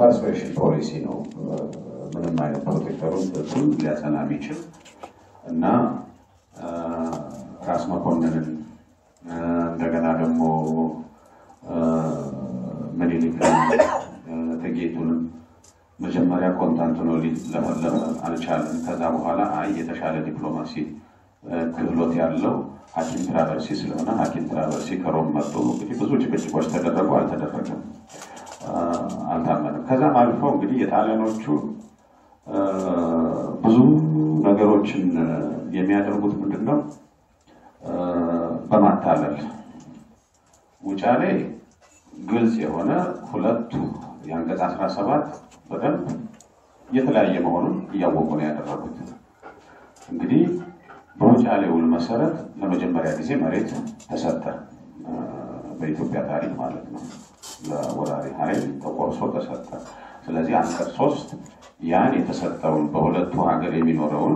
ፐርስፔሽን ፖሊሲ ነው። ምንም አይነት ፕሮቴክተሩን እሱን ሊያጸና የሚችል እና ራስ መኮንንን እንደገና ደግሞ ምኒልክን እቴጌይቱንም መጀመሪያ ኮንስታንቲኖፕል ለፈለፈ አልቻለም። ከዛ በኋላ አይ የተሻለ ዲፕሎማሲ ክህሎት ያለው ሐኪም ትራቨርሲ ስለሆነ ሐኪም ትራቨርሲ ከሮም መጡ። እንግዲህ ብዙ ጭቅጭቆች ተደረጉ፣ አልተደረገም፣ አልታመንም። ከዛም አልፈው እንግዲህ የጣሊያኖቹ ብዙ ነገሮችን የሚያደርጉት ምንድን ነው? በማታለል ውጫሌ ግልጽ የሆነ ሁለቱ የአንቀጽ 17 በደንብ የተለያየ መሆኑን እያወቁ ነው ያደረጉት። እንግዲህ በውጫሌ ውል መሰረት ለመጀመሪያ ጊዜ መሬት ተሰጠ፣ በኢትዮጵያ ታሪክ ማለት ነው። ለወራሪ ኃይል ተቆርሶ ተሰጠ። ስለዚህ አንቀጽ ሶስት ያን የተሰጠውን በሁለቱ ሀገር የሚኖረውን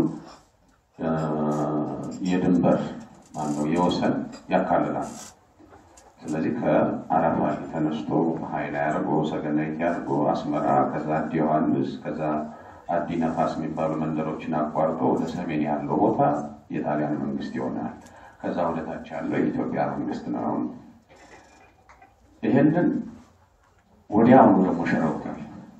የድንበር ማነው የወሰን ያካልላል። ስለዚህ ከአረፋሊ ተነስቶ ኃይል ያርጎ ሰገነይት ያርጎ አስመራ፣ ከዛ አዲ ዮሐንስ፣ ከዛ አዲ ነፋስ የሚባሉ መንደሮችን አቋርጦ ወደ ሰሜን ያለው ቦታ የጣሊያን መንግስት ይሆናል። ከዛ ወደታች ያለው የኢትዮጵያ መንግስት ነው። ይህንን ወዲያውኑ ደግሞ ሸረውታል።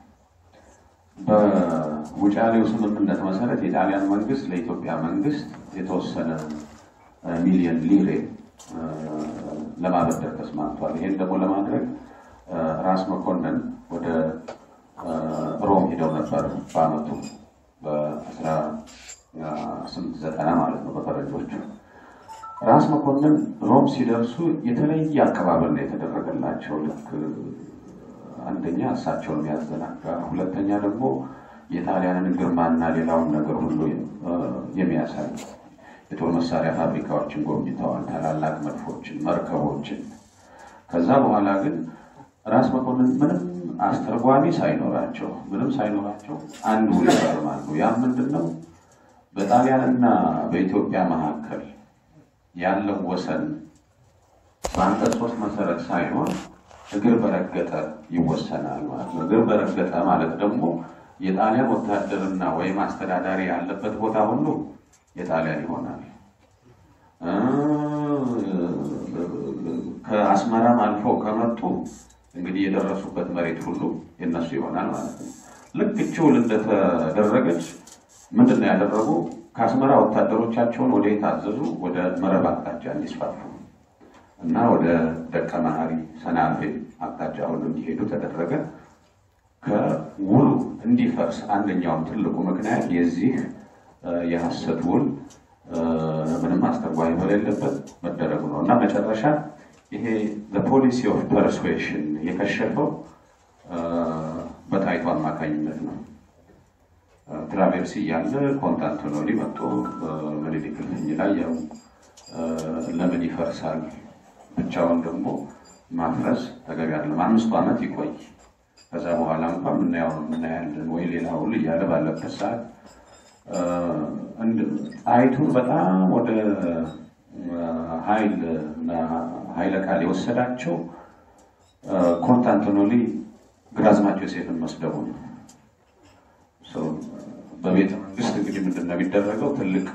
በውጫሌው ስምምነት መሰረት የጣሊያን መንግስት ለኢትዮጵያ መንግስት የተወሰነ ሚሊዮን ሊሬ ለማበደር ተስማምቷል። ይሄን ደግሞ ለማድረግ ራስ መኮንን ወደ ሮም ሄደው ነበር በአመቱ በአስራ ስምንት ዘጠና ማለት ነው በፈረንጆቹ። ራስ መኮንን ሮም ሲደርሱ የተለየ አቀባበል ነው የተደረገላቸው። ልክ አንደኛ እሳቸውን የሚያዘናጋ፣ ሁለተኛ ደግሞ የጣሊያንን ግርማና ሌላውን ነገር ሁሉ የሚያሳይ የጦር መሳሪያ ፋብሪካዎችን ጎብኝተዋል። ታላላቅ መድፎችን፣ መርከቦችን። ከዛ በኋላ ግን ራስ መኮንን ምንም አስተርጓሚ ሳይኖራቸው ምንም ሳይኖራቸው አንድ ውል ይፈርማሉ። ያም ምንድን ነው? በጣሊያንና በኢትዮጵያ መካከል ያለው ወሰን በአንቀጽ ሶስት መሰረት ሳይሆን እግር በረገጠ ይወሰናል ማለት ነው። እግር በረገጠ ማለት ደግሞ የጣሊያን ወታደርና ወይም አስተዳዳሪ ያለበት ቦታ ሁሉ የጣሊያን ይሆናል። ከአስመራም አልፈው ከመጡ እንግዲህ የደረሱበት መሬት ሁሉ የነሱ ይሆናል ማለት ነው። ልክ እቺ ውል እንደተደረገች ምንድን ነው ያደረጉ? ከአስመራ ወታደሮቻቸውን ወደ የታዘዙ ወደ መረብ አቅጣጫ እንዲስፋፉ እና ወደ ደቀ መሐሪ ሰናፌ አቅጣጫ ሁሉ እንዲሄዱ ተደረገ። ከውሉ እንዲፈርስ አንደኛውም ትልቁ ምክንያት የዚህ የሐሰት ውል ምንም አስተርጓሚ በሌለበት መደረጉ ነው እና መጨረሻ ይሄ ፖሊሲ ኦፍ ፐርስዌሽን የከሸፈው በጣይቱ አማካኝነት ነው። ትራቬርሲ እያለ ኮንስታንቲኖፕል መጥቶ ምኒልክ እልፍኝ ላይ ያው ለምን ይፈርሳል ብቻውን ደግሞ ማፍረስ ተገቢ አይደለም፣ አምስቱ ዓመት ይቆይ፣ ከዛ በኋላ እንኳን የምናየው የምናያለን ወይ ሌላ ሁሉ እያለ ባለበት ሰዓት ጣይቱን በጣም ወደ ኃይል ኃይለ ቃል የወሰዳቸው ኮንስታንቲኖፕል ግራዝማች ዮሴፍን መስደቡ ነው። በቤተ መንግስት እንግዲህ ምንድን ነው የሚደረገው? ትልቅ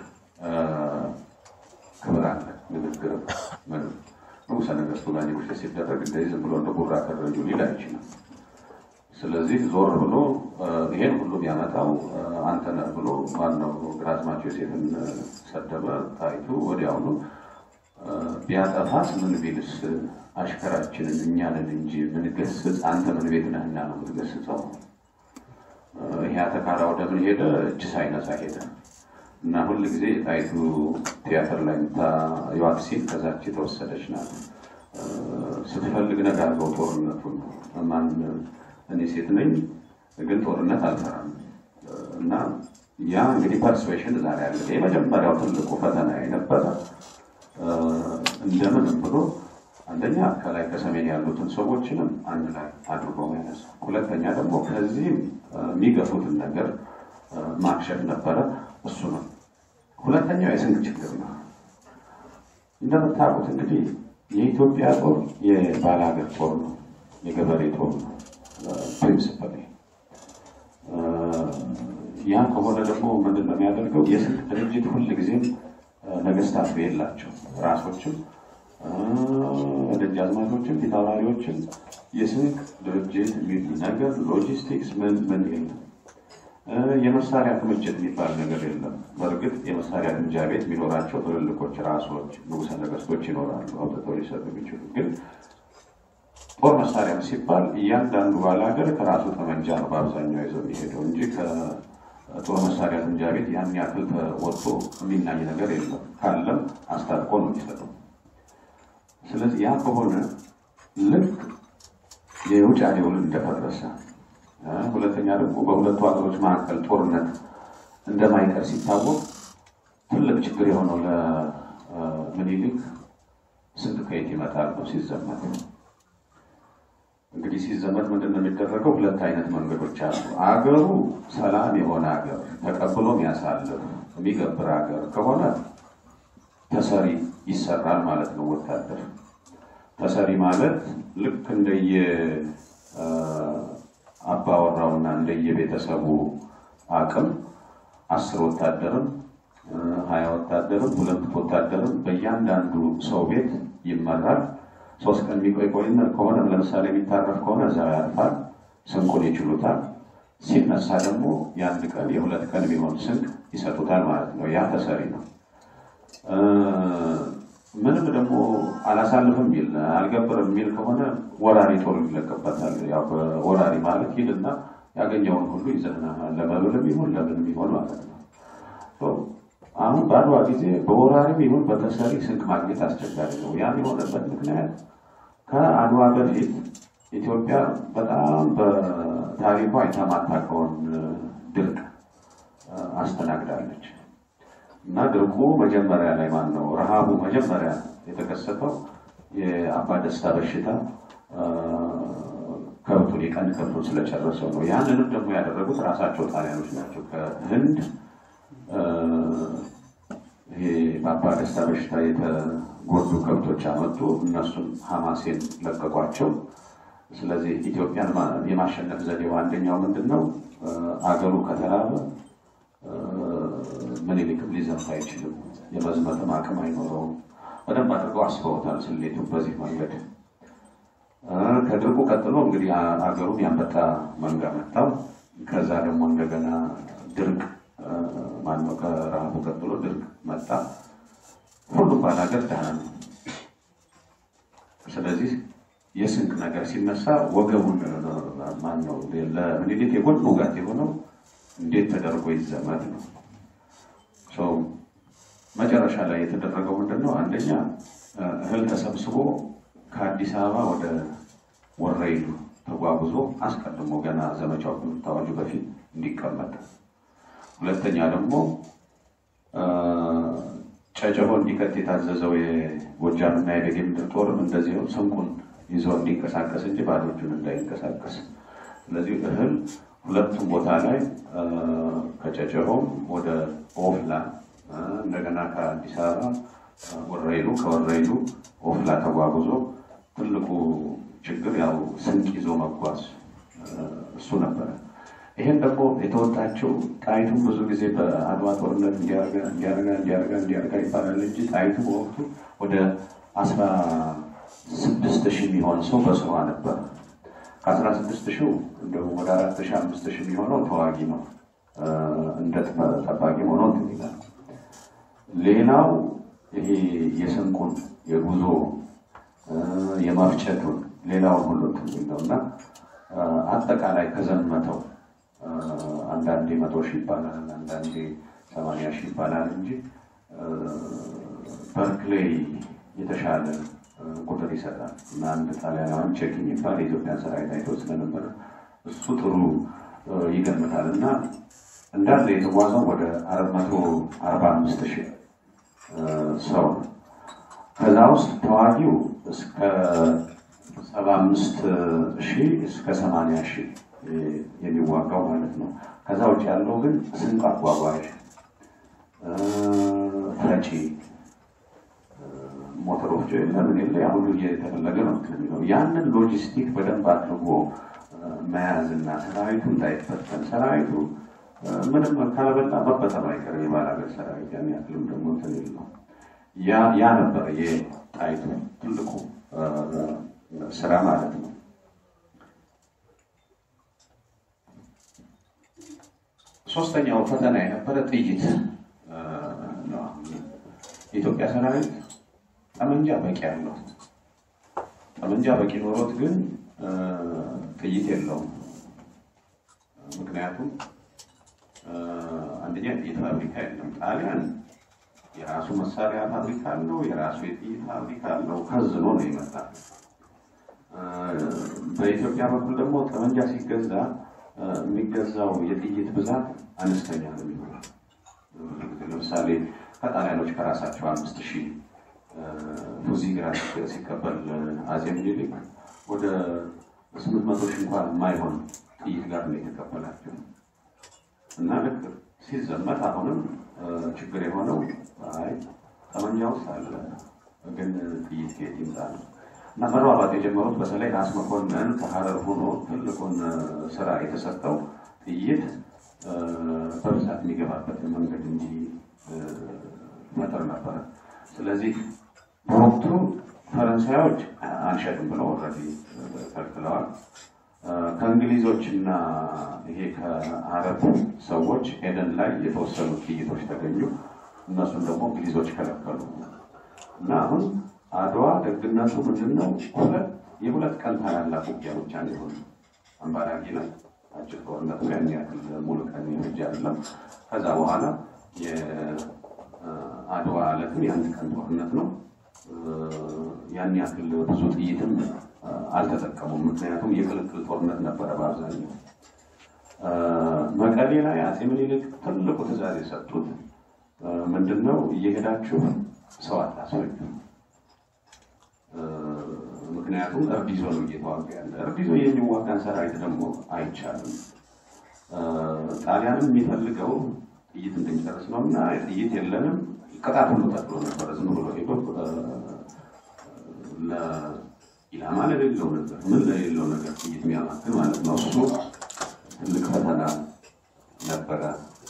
ክብር አለ። ንግግር ንጉሠ ነገሥቱ ጋር ኔጎሽት ሲደረግ እንደዚህ ዝም ብሎ እንደ ጉራ ከረጁ ሊል አይችልም። ስለዚህ ዞር ብሎ ይሄን ሁሉ የሚያመጣው አንተ ነህ ብሎ ማነው ግራዝማች ዮሴፍን ሰደበ። ጣይቱ ወዲያውኑ ቢያጠፋስ ምን ቢልስ አሽከራችንን እኛንን እንጂ ምንገስጽ አንተ ምን ቤት ነህና ነው የምትገስጸው? ይሄ አተካራ ወደ ምን ሄደ? እጅ ሳይነሳ ሄደ እና ሁል ጊዜ የጣይቱ ቲያትር ላይ የምታዩዋት ሴት ከዛች የተወሰደች ናት። ስትፈልግ ነግ አድርገው ጦርነቱን ማን እኔ ሴት ነኝ ግን ጦርነት አልፈራም እና ያ እንግዲህ ፐርስዌሽን ዛሬ ያለ የመጀመሪያው ትልቁ ፈተና የነበረ እንደምንም ብሎ አንደኛ ከላይ ከሰሜን ያሉትን ሰዎችንም አንድ ላይ አድርጎ መያዝ፣ ሁለተኛ ደግሞ ከዚህም የሚገፉትን ነገር ማክሸፍ ነበረ። እሱ ነው። ሁለተኛው የስንቅ ችግር ነው። እንደምታውቁት እንግዲህ የኢትዮጵያ ጦር የባላገር ጦር ነው፣ የገበሬ ጦር ነው። ፕሪንስፐል ያ ከሆነ ደግሞ ምንድን ነው የሚያደርገው? የስልክ ድርጅት ሁልጊዜም ነገስታቱ የላቸው ራሶችም ደጃዝማቾችም ፊታውራሪዎችም የስንቅ ድርጅት የሚል ነገር ሎጂስቲክስ ምን ምን የለም። የመሳሪያ ክምችት የሚባል ነገር የለም። በእርግጥ የመሳሪያ ግምጃ ቤት የሚኖራቸው ትልልቆች ራሶች ንጉሠ ነገስቶች ይኖራሉ፣ አውጥተው ሊሰጡ የሚችሉ ግን ጦር መሳሪያ ሲባል እያንዳንዱ ባለ ሀገር ከራሱ ጠመንጃ ነው በአብዛኛው ይዘው የሚሄደው እንጂ ከጦር መሳሪያ ግምጃ ቤት ያን ያክል ወጥቶ የሚናኝ ነገር የለም። ካለም አስታጥቆ ነው የሚሰጠው። ስለዚህ ያ ከሆነ ልክ የውጫሌ ውል እንደፈረሰ ሁለተኛ ደግሞ በሁለቱ ሀገሮች መካከል ጦርነት እንደማይቀር ሲታወቅ ትልቅ ችግር የሆነው ለምኒልክ ስንቅ ከየት ይመጣል ነው ሲዘመት። እንግዲህ ሲዘመት ምንድን ነው የሚደረገው? ሁለት አይነት መንገዶች አሉ። አገሩ ሰላም የሆነ ሀገር ተቀብሎ የሚያሳልፍ የሚገብር ሀገር ከሆነ ተሰሪ ይሰራል ማለት ነው። ወታደር ተሰሪ ማለት ልክ እንደየ አባወራውና እንደየቤተሰቡ አቅም አስር ወታደርም ሀያ ወታደርም ሁለት ወታደርም በእያንዳንዱ ሰው ቤት ይመራል። ሶስት ቀን የሚቆይ ቆይነ ከሆነ ለምሳሌ የሚታረፍ ከሆነ እዛው ያርፋል። ስንቁን ይችሉታል። ሲነሳ ደግሞ የአንድ ቀን የሁለት ቀን ቢሆን ስንቅ ይሰጡታል ማለት ነው። ያ ተሰሪ ነው። ምንም ደግሞ አላሳልፍም የሚል አልገብርም የሚል ከሆነ ወራሪ ጦር ይለቀበታል። ያው ወራሪ ማለት ሂድና ያገኘውን ሁሉ ይዘህና ለመብልም ይሁን ለምንም ይሆን ማለት ነው። አሁን በአድዋ ጊዜ በወራሪም ይሁን በተሰሪ ስንቅ ማግኘት አስቸጋሪ ነው። ያም የሆነበት ምክንያት ከአድዋ በፊት ኢትዮጵያ በጣም በታሪኳ የተማታቀውን ድርቅ አስተናግዳለች። እና ድርቁ መጀመሪያ ላይ ማን ነው ረሃቡ መጀመሪያ የተከሰተው የአባ ደስታ በሽታ ከብቱን የቀንድ ከብቱን ስለጨረሰው ነው። ያንንም ደግሞ ያደረጉት ራሳቸው ጣሊያኖች ናቸው። ከህንድ ይሄ በአባ ደስታ በሽታ የተጎዱ ከብቶች አመጡ። እነሱን ሐማሴን ለቀቋቸው። ስለዚህ ኢትዮጵያን የማሸነፍ ዘዴው አንደኛው ምንድን ነው? አገሩ ከተራበ ምኒልክም ሊዘምት አይችልም። የመዝመትም አቅም አይኖረውም። በደንብ አድርገው አስበውታል ስሌቱ በዚህ መንገድ። ከድርቁ ቀጥሎ እንግዲህ አገሩን ያንበጣ መንጋ መታው። ከዛ ደግሞ እንደገና ድርቅ ማነው ከረሃቡ ቀጥሎ ድርቅ መጣ። ሁሉም ባላገር ደህና ነው። ስለዚህ የስንቅ ነገር ሲነሳ ወገቡን ማነው ለምኒልክ የጎን ውጋት የሆነው እንዴት ተደርጎ ይዘመት ነው። ሰው መጨረሻ ላይ የተደረገው ምንድን ነው? አንደኛ እህል ተሰብስቦ ከአዲስ አበባ ወደ ወረኢሉ ተጓጉዞ አስቀድሞ ገና ዘመቻው ከመታወጁ በፊት እንዲቀመጥ፣ ሁለተኛ ደግሞ ጨጨሆ እንዲከት የታዘዘው የጎጃምና የደጌ ምድር ጦርም እንደዚሁ ስንቁን ይዞ እንዲንቀሳቀስ እንጂ ባዶ እጁን እንዳይንቀሳቀስ። ስለዚህ እህል ሁለቱም ቦታ ላይ ከጨጨሆም ወደ ኦፍላ እንደገና ከአዲስ አበባ ወረኢሉ ከወረኢሉ ኦፍላ ተጓጉዞ ትልቁ ችግር ያው ስንቅ ይዞ መጓዝ እሱ ነበረ። ይህን ደግሞ የተወጣችው ጣይቱም ብዙ ጊዜ በአድዋ ጦርነት እንዲያረጋ እንዲያረጋ እንዲያረጋ እንዲያረጋ ይባላል እንጂ ጣይቱ በወቅቱ ወደ አስራ ስድስት ሺህ የሚሆን ሰው በስሯ ነበር። ከአስራ ስድስት ሺው እንደውም ወደ አራት ሺህ አምስት ሺህ የሚሆነው ተዋጊ ነው፣ እንደ ጠባቂ ሆኖ እንትን ይላል። ሌላው ይሄ የስንቁን የጉዞ የማፍጨቱን ሌላውን ሁሉ እንትን ነው እና አጠቃላይ ከዘመተው አንዳንዴ መቶ ሺህ ይባላል፣ አንዳንዴ ሰማንያ ሺህ ይባላል እንጂ በርክሌይ የተሻለ ቁጥር ይሰጣል እና አንድ ጣሊያናዊን ቼክ የሚባል የኢትዮጵያን ሰራዊት አይቶ ስለነበረ እሱ ጥሩ ይገምታል እና እንዳለ የተጓዘው ወደ አራት መቶ አርባ አምስት ሺህ ሰው ነው። ከዛ ውስጥ ተዋጊው እስከ ሰባ አምስት ሺህ እስከ ሰማንያ ሺህ የሚዋጋው ማለት ነው። ከዛ ውጭ ያለው ግን ስንቅ አጓጓዥ፣ ፈጪ፣ ሞተሮች የለ ምን የለ ያ ሁሉ እየተፈለገ ነው የሚለው ያንን ሎጂስቲክ በደንብ አድርጎ መያዝና ሰራዊቱ እንዳይፈተን ሰራዊቱ ምንም ካለበላ መበተኑ አይቀርም። የባላገር ሰራዊት ያን ያክልም ደግሞ እንትን የለው። ያ ነበረ የጣይቱ ትልቁ ስራ ማለት ነው። ሶስተኛው ፈተና የነበረ ጥይት ነው። የኢትዮጵያ ሰራዊት ጠመንጃ በቂ ያለው ጠመንጃ በቂ ኖሮት ግን ጥይት የለውም። ምክንያቱም አንደኛ የጥይት ፋብሪካ የለም። ጣሊያን የራሱ መሳሪያ ፋብሪካ አለው፣ የራሱ የጥይት ፋብሪካ አለው። ከዝኖ ነው ይመጣል። በኢትዮጵያ በኩል ደግሞ ጠመንጃ ሲገዛ የሚገዛው የጥይት ብዛት አነስተኛ ነው የሚሆነው። ለምሳሌ ከጣሊያኖች ከራሳቸው አምስት ሺህ ፉዚ ግራስ ሲቀበል አጼ ምኒልክ ወደ ስምንት መቶ ሺህ እንኳን የማይሆን ጥይት ጋር ነው የተቀበላቸው እና ልክ ሲዘመት አሁንም ችግር የሆነው አይ ጠመንጃ ውስጥ አለ ግን ጥይት ከየት ይምጣ ነው እና መሯሯጥ የጀመሩት በተለይ ራስ መኮንን ከሀረር ሆኖ ትልቁን ስራ የተሰጠው ጥይት በብዛት የሚገባበትን መንገድ እንጂ መጠር ነበረ። ስለዚህ በወቅቱ ፈረንሳዮች አንሸጥም ብለው ኦልሬዲ ከልክለዋል። ከእንግሊዞች እና ይሄ ከአረብ ሰዎች ኤደን ላይ የተወሰኑ ጥይቶች ተገኙ። እነሱን ደግሞ እንግሊዞች ከለከሉ እና አሁን አድዋ ደግነቱ ምንድን ነው? ሁለት የሁለት ቀን ታላላቅ ውጊያ ብቻ ነው የሆኑ አምባራጊ ላይ አጭር ጦርነት ነው። ያን ያክል ሙሉ ቀን የፈጀ አይደለም። ከዛ በኋላ የአድዋ ዕለትም የአንድ ቀን ጦርነት ነው። ያን ያክል ብዙ ጥይትም አልተጠቀሙም። ምክንያቱም የቅልቅል ጦርነት ነበረ በአብዛኛው። መቀሌ ላይ አፄ ምኒልክ ትልቁ ትዕዛዝ የሰጡት ምንድን ነው? እየሄዳችሁ ሰው አታስፈጁ። ምክንያቱም እርድ ይዞ ነው እየተዋጋ ያለ። እርድ ይዞ የሚዋጋን ሰራዊት ደግሞ አይቻልም። ጣሊያንም የሚፈልገው ጥይት እንድንጨርስ ነው እና ጥይት የለንም። ቅጣት ሁሉ ተጥሎ ነበረ። ዝም ብሎ ሄዶ ኢላማ ለሌለው ነገር ምን ለሌለው ነገር ጥይት የሚያማክን ማለት ነው። እሱ ትልቅ ፈተና ነበረ።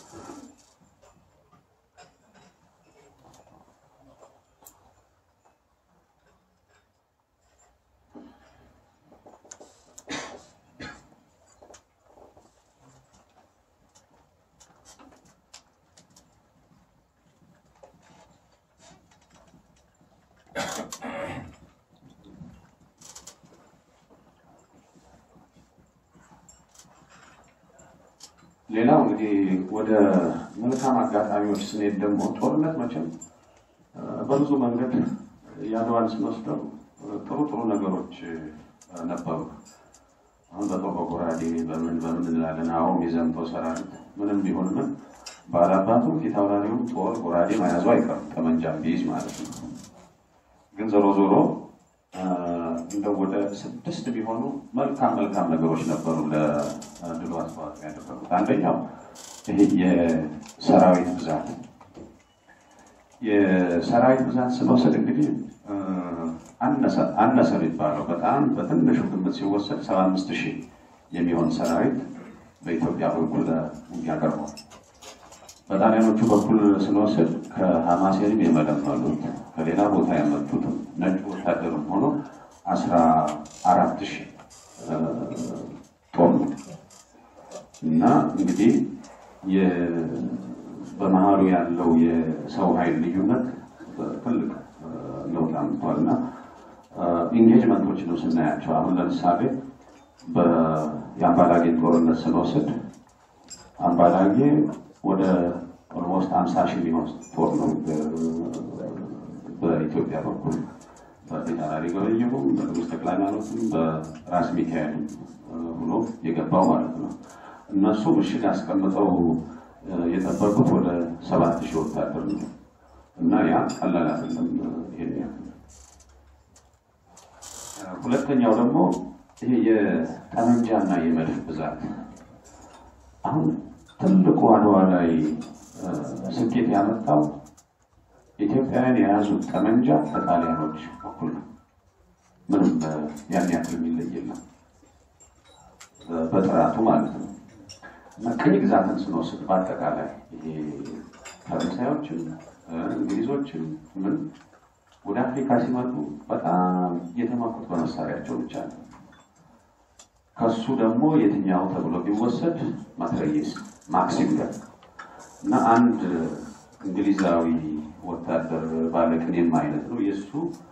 ሌላው እንግዲህ ወደ መልካም አጋጣሚዎች ስንሄድ ደግሞ ጦርነት መቼም በብዙ መንገድ የአድዋን ስንወስደው ጥሩ ጥሩ ነገሮች ነበሩ። አሁን በጦር በጎራዴ በምን በምን እንላለን። አሁን የዘምተው ሰራዊት ምንም ቢሆን ምን ባላባቱም ፊት አውራሪውም ጦር ጎራዴ መያዙ አይቀርም፣ ጠመንጃም ቢይዝ ማለት ነው። ግን ዞሮ ዞሮ እንደው ወደ ስድስት ቢሆኑ መልካም መልካም ነገሮች ነበሩ ለድሉ አስተዋጽኦ ያደረጉት። አንደኛው ይሄ የሰራዊት ብዛት የሰራዊት ብዛት ስንወስድ እንግዲህ አነሰ የሚባለው በጣም በትንሹ ግምት ሲወሰድ ሰባ አምስት ሺህ የሚሆን ሰራዊት በኢትዮጵያ በኩል ውጊያ ቀርቧል። በጣሊያኖቹ በኩል ስንወስድ ከሀማሴንም የመለመሉት ከሌላ ቦታ ያመጡትም ነጭ ወታደርም ሆኖ አስራ አራት ሺህ ጦር ነው እና እንግዲህ በመሀሉ ያለው የሰው ኃይል ልዩነት ትልቅ ለውጥ አምጥቷል እና ኢንጌጅመንቶችንም ስናያቸው አሁን ለምሳሌ የአምባላጌን ጦርነት ስንወስድ አምባላጌ ወደ ኦልሞስት አምሳ ሺህ የሚሆን ጦር ነው በኢትዮጵያ በኩል በፊታውራሪ ገበየሁም በንጉሥ ተክለ ሃይማኖትም በራስ ሚካኤልም ብሎ የገባው ማለት ነው። እነሱ ምሽግ አስቀምጠው የጠበቁት ወደ ሰባት ሺህ ወታደር ነው እና ያ ቀላል አይደለም። ይሄን ያክል ሁለተኛው ደግሞ ይሄ የጠመንጃና የመድፍ ብዛት አሁን ትልቁ አድዋ ላይ ስኬት ያመጣው ኢትዮጵያውያን የያዙት ጠመንጃ ከጣሊያኖች እኩል ነው። ምንም ያን ያክል የሚለይ የለም። በጥራቱ ማለት ነው። እና ቅኝ ግዛትን ስንወስድ በአጠቃላይ ይሄ ፈረንሳዮችም እንግሊዞችም ምን ወደ አፍሪካ ሲመጡ በጣም የተማኩት በመሳሪያቸው ብቻ ነው። ከሱ ደግሞ የትኛው ተብሎ ቢወሰድ ማትረየስ ማክሲም ገን እና አንድ እንግሊዛዊ ወታደር ባለቅኔም አይነት ነው የእሱ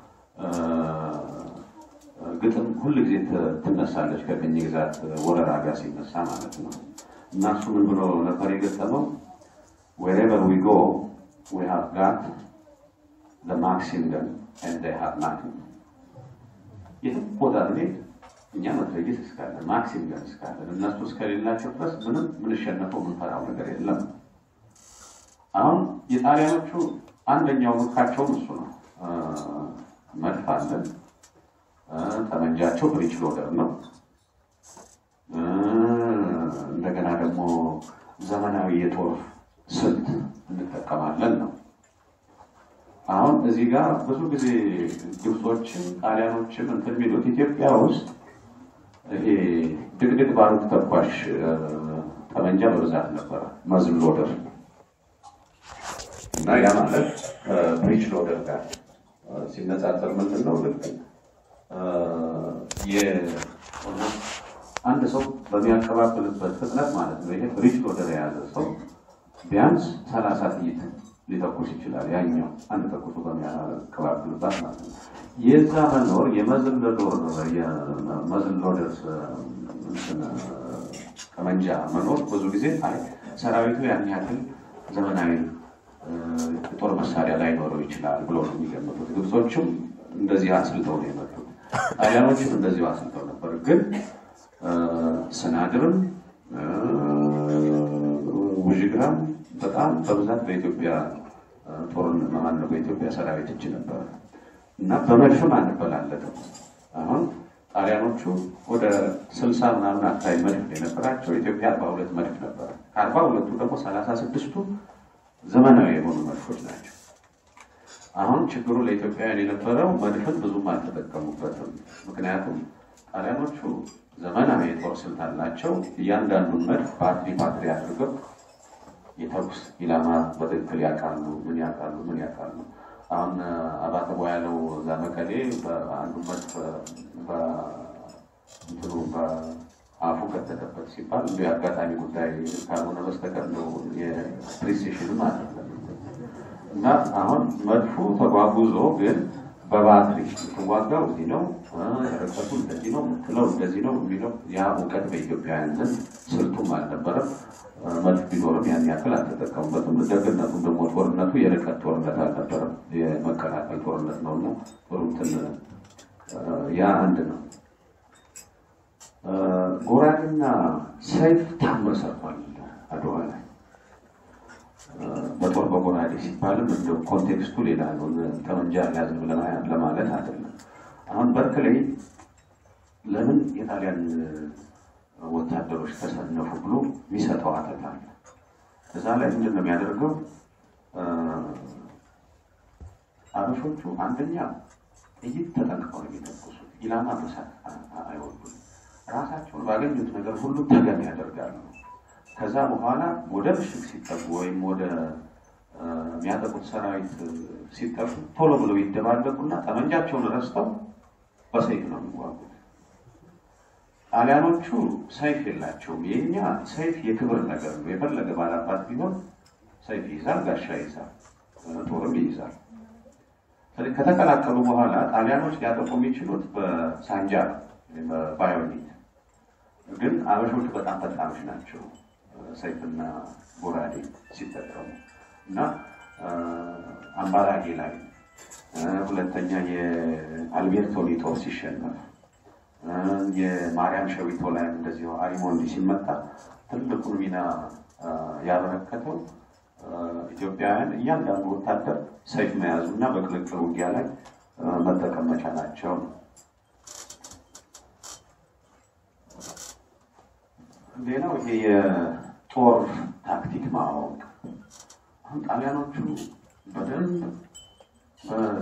ግጥም ሁል ጊዜ ትነሳለች ከቅኝ ግዛት ወረራ ጋር ሲነሳ ማለት ነው። እና እሱ ምን ብሎ ነበር የገጠመው? wherever we go we have got the maxim gun and they have nothing የትም ቦታ ብንሄድ እኛ መትረየስ እስካለን ማክሲም ገን እስካለን እነሱ እስከሌላቸው ድረስ ምንም ምንሸነፈው ምንፈራው ነገር የለም። አሁን የጣሊያኖቹ አንደኛው ምርካቸውም እሱ ነው። መድፍ አለን፣ ጠመንጃቸው ብሪጅ ሎደር ነው። እንደገና ደግሞ ዘመናዊ የጦር ስልት እንጠቀማለን ነው። አሁን እዚህ ጋር ብዙ ጊዜ ግብጾችም ጣሊያኖችም እንትን የሚሉት ኢትዮጵያ ውስጥ ይሄ ድቅድቅ ባሩድ ተኳሽ ጠመንጃ በብዛት ነበረ፣ መዝል ሎደር እና ያ ማለት ብሪጅ ሎደር ጋር ሲነጻጸር ምንድን ነው ልክ አንድ ሰው በሚያቀባብልበት ፍጥነት ማለት ነው። ይሄ ብሪጅ ሎደር የያዘ ሰው ቢያንስ ሰላሳ ጥይት ሊተኩስ ይችላል። ያኛው አንድ ተኩሱ በሚያቀባብልባት ማለት ነው። የዛ መኖር የመዝል ሎደር ጠመንጃ መኖር ብዙ ጊዜ አይ ሰራዊቱ ያን ያክል ዘመናዊ የጦር መሳሪያ ላይኖረው ይችላል ብሎ ነው የሚገምቱት። ግብጾችም እንደዚህ አስልተው ነው የመጡት። ጣሊያኖችም እንደዚሁ አስልተው ነበር። ግን ስናድርም ውዥግራም በጣም በብዛት በኢትዮጵያ ጦርነት መሀል ነው በኢትዮጵያ ሰራዊት እጅ ነበረ እና በመድፍም አንበላለጥም። አሁን ጣሊያኖቹ ወደ ስልሳ ምናምን አካባቢ መድፍ የነበራቸው ኢትዮጵያ አርባ ሁለት መድፍ ነበረ። ከአርባ ሁለቱ ደግሞ ሰላሳ ስድስቱ ዘመናዊ የሆኑ መድፎች ናቸው። አሁን ችግሩ ለኢትዮጵያውያን የነበረው መድፍን ብዙም አልተጠቀሙበትም። ምክንያቱም ጣሊያኖቹ ዘመናዊ የጦር ስልት አላቸው። እያንዳንዱን መድፍ ባትሪ ባትሪ አድርገው የተኩስ ኢላማ በትክክል ያውቃሉ። ምን ያውቃሉ? ምን ያውቃሉ? አሁን አባተ ያለው እዛ መቀሌ በአንዱ መድፍ እንትኑ አፉ ከተተበት ሲባል እንዲ አጋጣሚ ጉዳይ ካልሆነ በስተቀር ነው የፕሪሲሽንም አይደለም። እና አሁን መድፉ ተጓጉዞ ግን በባትሪ የምትዋጋው እዚህ ነው፣ ርቀቱ እንደዚህ ነው፣ ምትለው እንደዚህ ነው የሚለው ያ እውቀት በኢትዮጵያውያን ዘንድ ስልቱም አልነበረም። መድፍ ቢኖርም ያን ያክል አልተጠቀሙበትም። ደግነቱም ደግሞ ጦርነቱ የርቀት ጦርነት አልነበረም፣ የመከላከል ጦርነት ነው እና ጥሩ እንትን ያ አንድ ነው። ጎራዴና ሰይፍ ታምር ሰርቷል አድዋ ላይ። በጦር በጎራዴ ሲባልም እንደ ኮንቴክስቱ ሌላ ነው። ጠመንጃ ያዝም ለማለት አይደለም። አሁን በርክሌይ ለምን የጣሊያን ወታደሮች ተሰነፉ ብሎ የሚሰጠው አተት አለ። እዛ ላይ ምንድን ነው የሚያደርገው? አበሾቹ አንደኛ ጥይት ተጠንቅቀው ነው የሚተኩሱት። ኢላማ መሳት አይወዱም። ራሳቸውን ባገኙት ነገር ሁሉ ተገን ያደርጋሉ። ከዛ በኋላ ወደ ምሽግ ሲጠጉ ወይም ወደ የሚያጠቁት ሰራዊት ሲጠጉ ቶሎ ብለው ይደባለቁና ጠመንጃቸውን ረስተው በሰይፍ ነው የሚዋጉት። ጣሊያኖቹ ሰይፍ የላቸውም። የኛ ሰይፍ የክብር ነገር ነው። የፈለገ ባላባት ቢሆን ሰይፍ ይይዛል፣ ጋሻ ይይዛል፣ ጦርም ይይዛል። ከተቀላቀሉ በኋላ ጣሊያኖች ሊያጠቁ የሚችሉት በሳንጃ ነው፣ በባዮኒት ግን አበሾቹ በጣም ፈጣኖች ናቸው ሰይፍና ጎራዴ ሲጠቀሙ እና አምባላጌ ላይ ሁለተኛ የአልቤርቶኒ ጦር ሲሸነፍ የማርያም ሸዊቶ ላይ እንደዚሁ አሪሞንዲ ሲመጣ ትልቁን ሚና ያበረከተው ኢትዮጵያውያን እያንዳንዱ ወታደር ሰይፍ መያዙ እና በቅልቅል ውጊያ ላይ መጠቀም መቻላቸው ነው። ሌላው ይሄ የጦር ታክቲክ ማወቅ። አሁን ጣሊያኖቹ በደንብ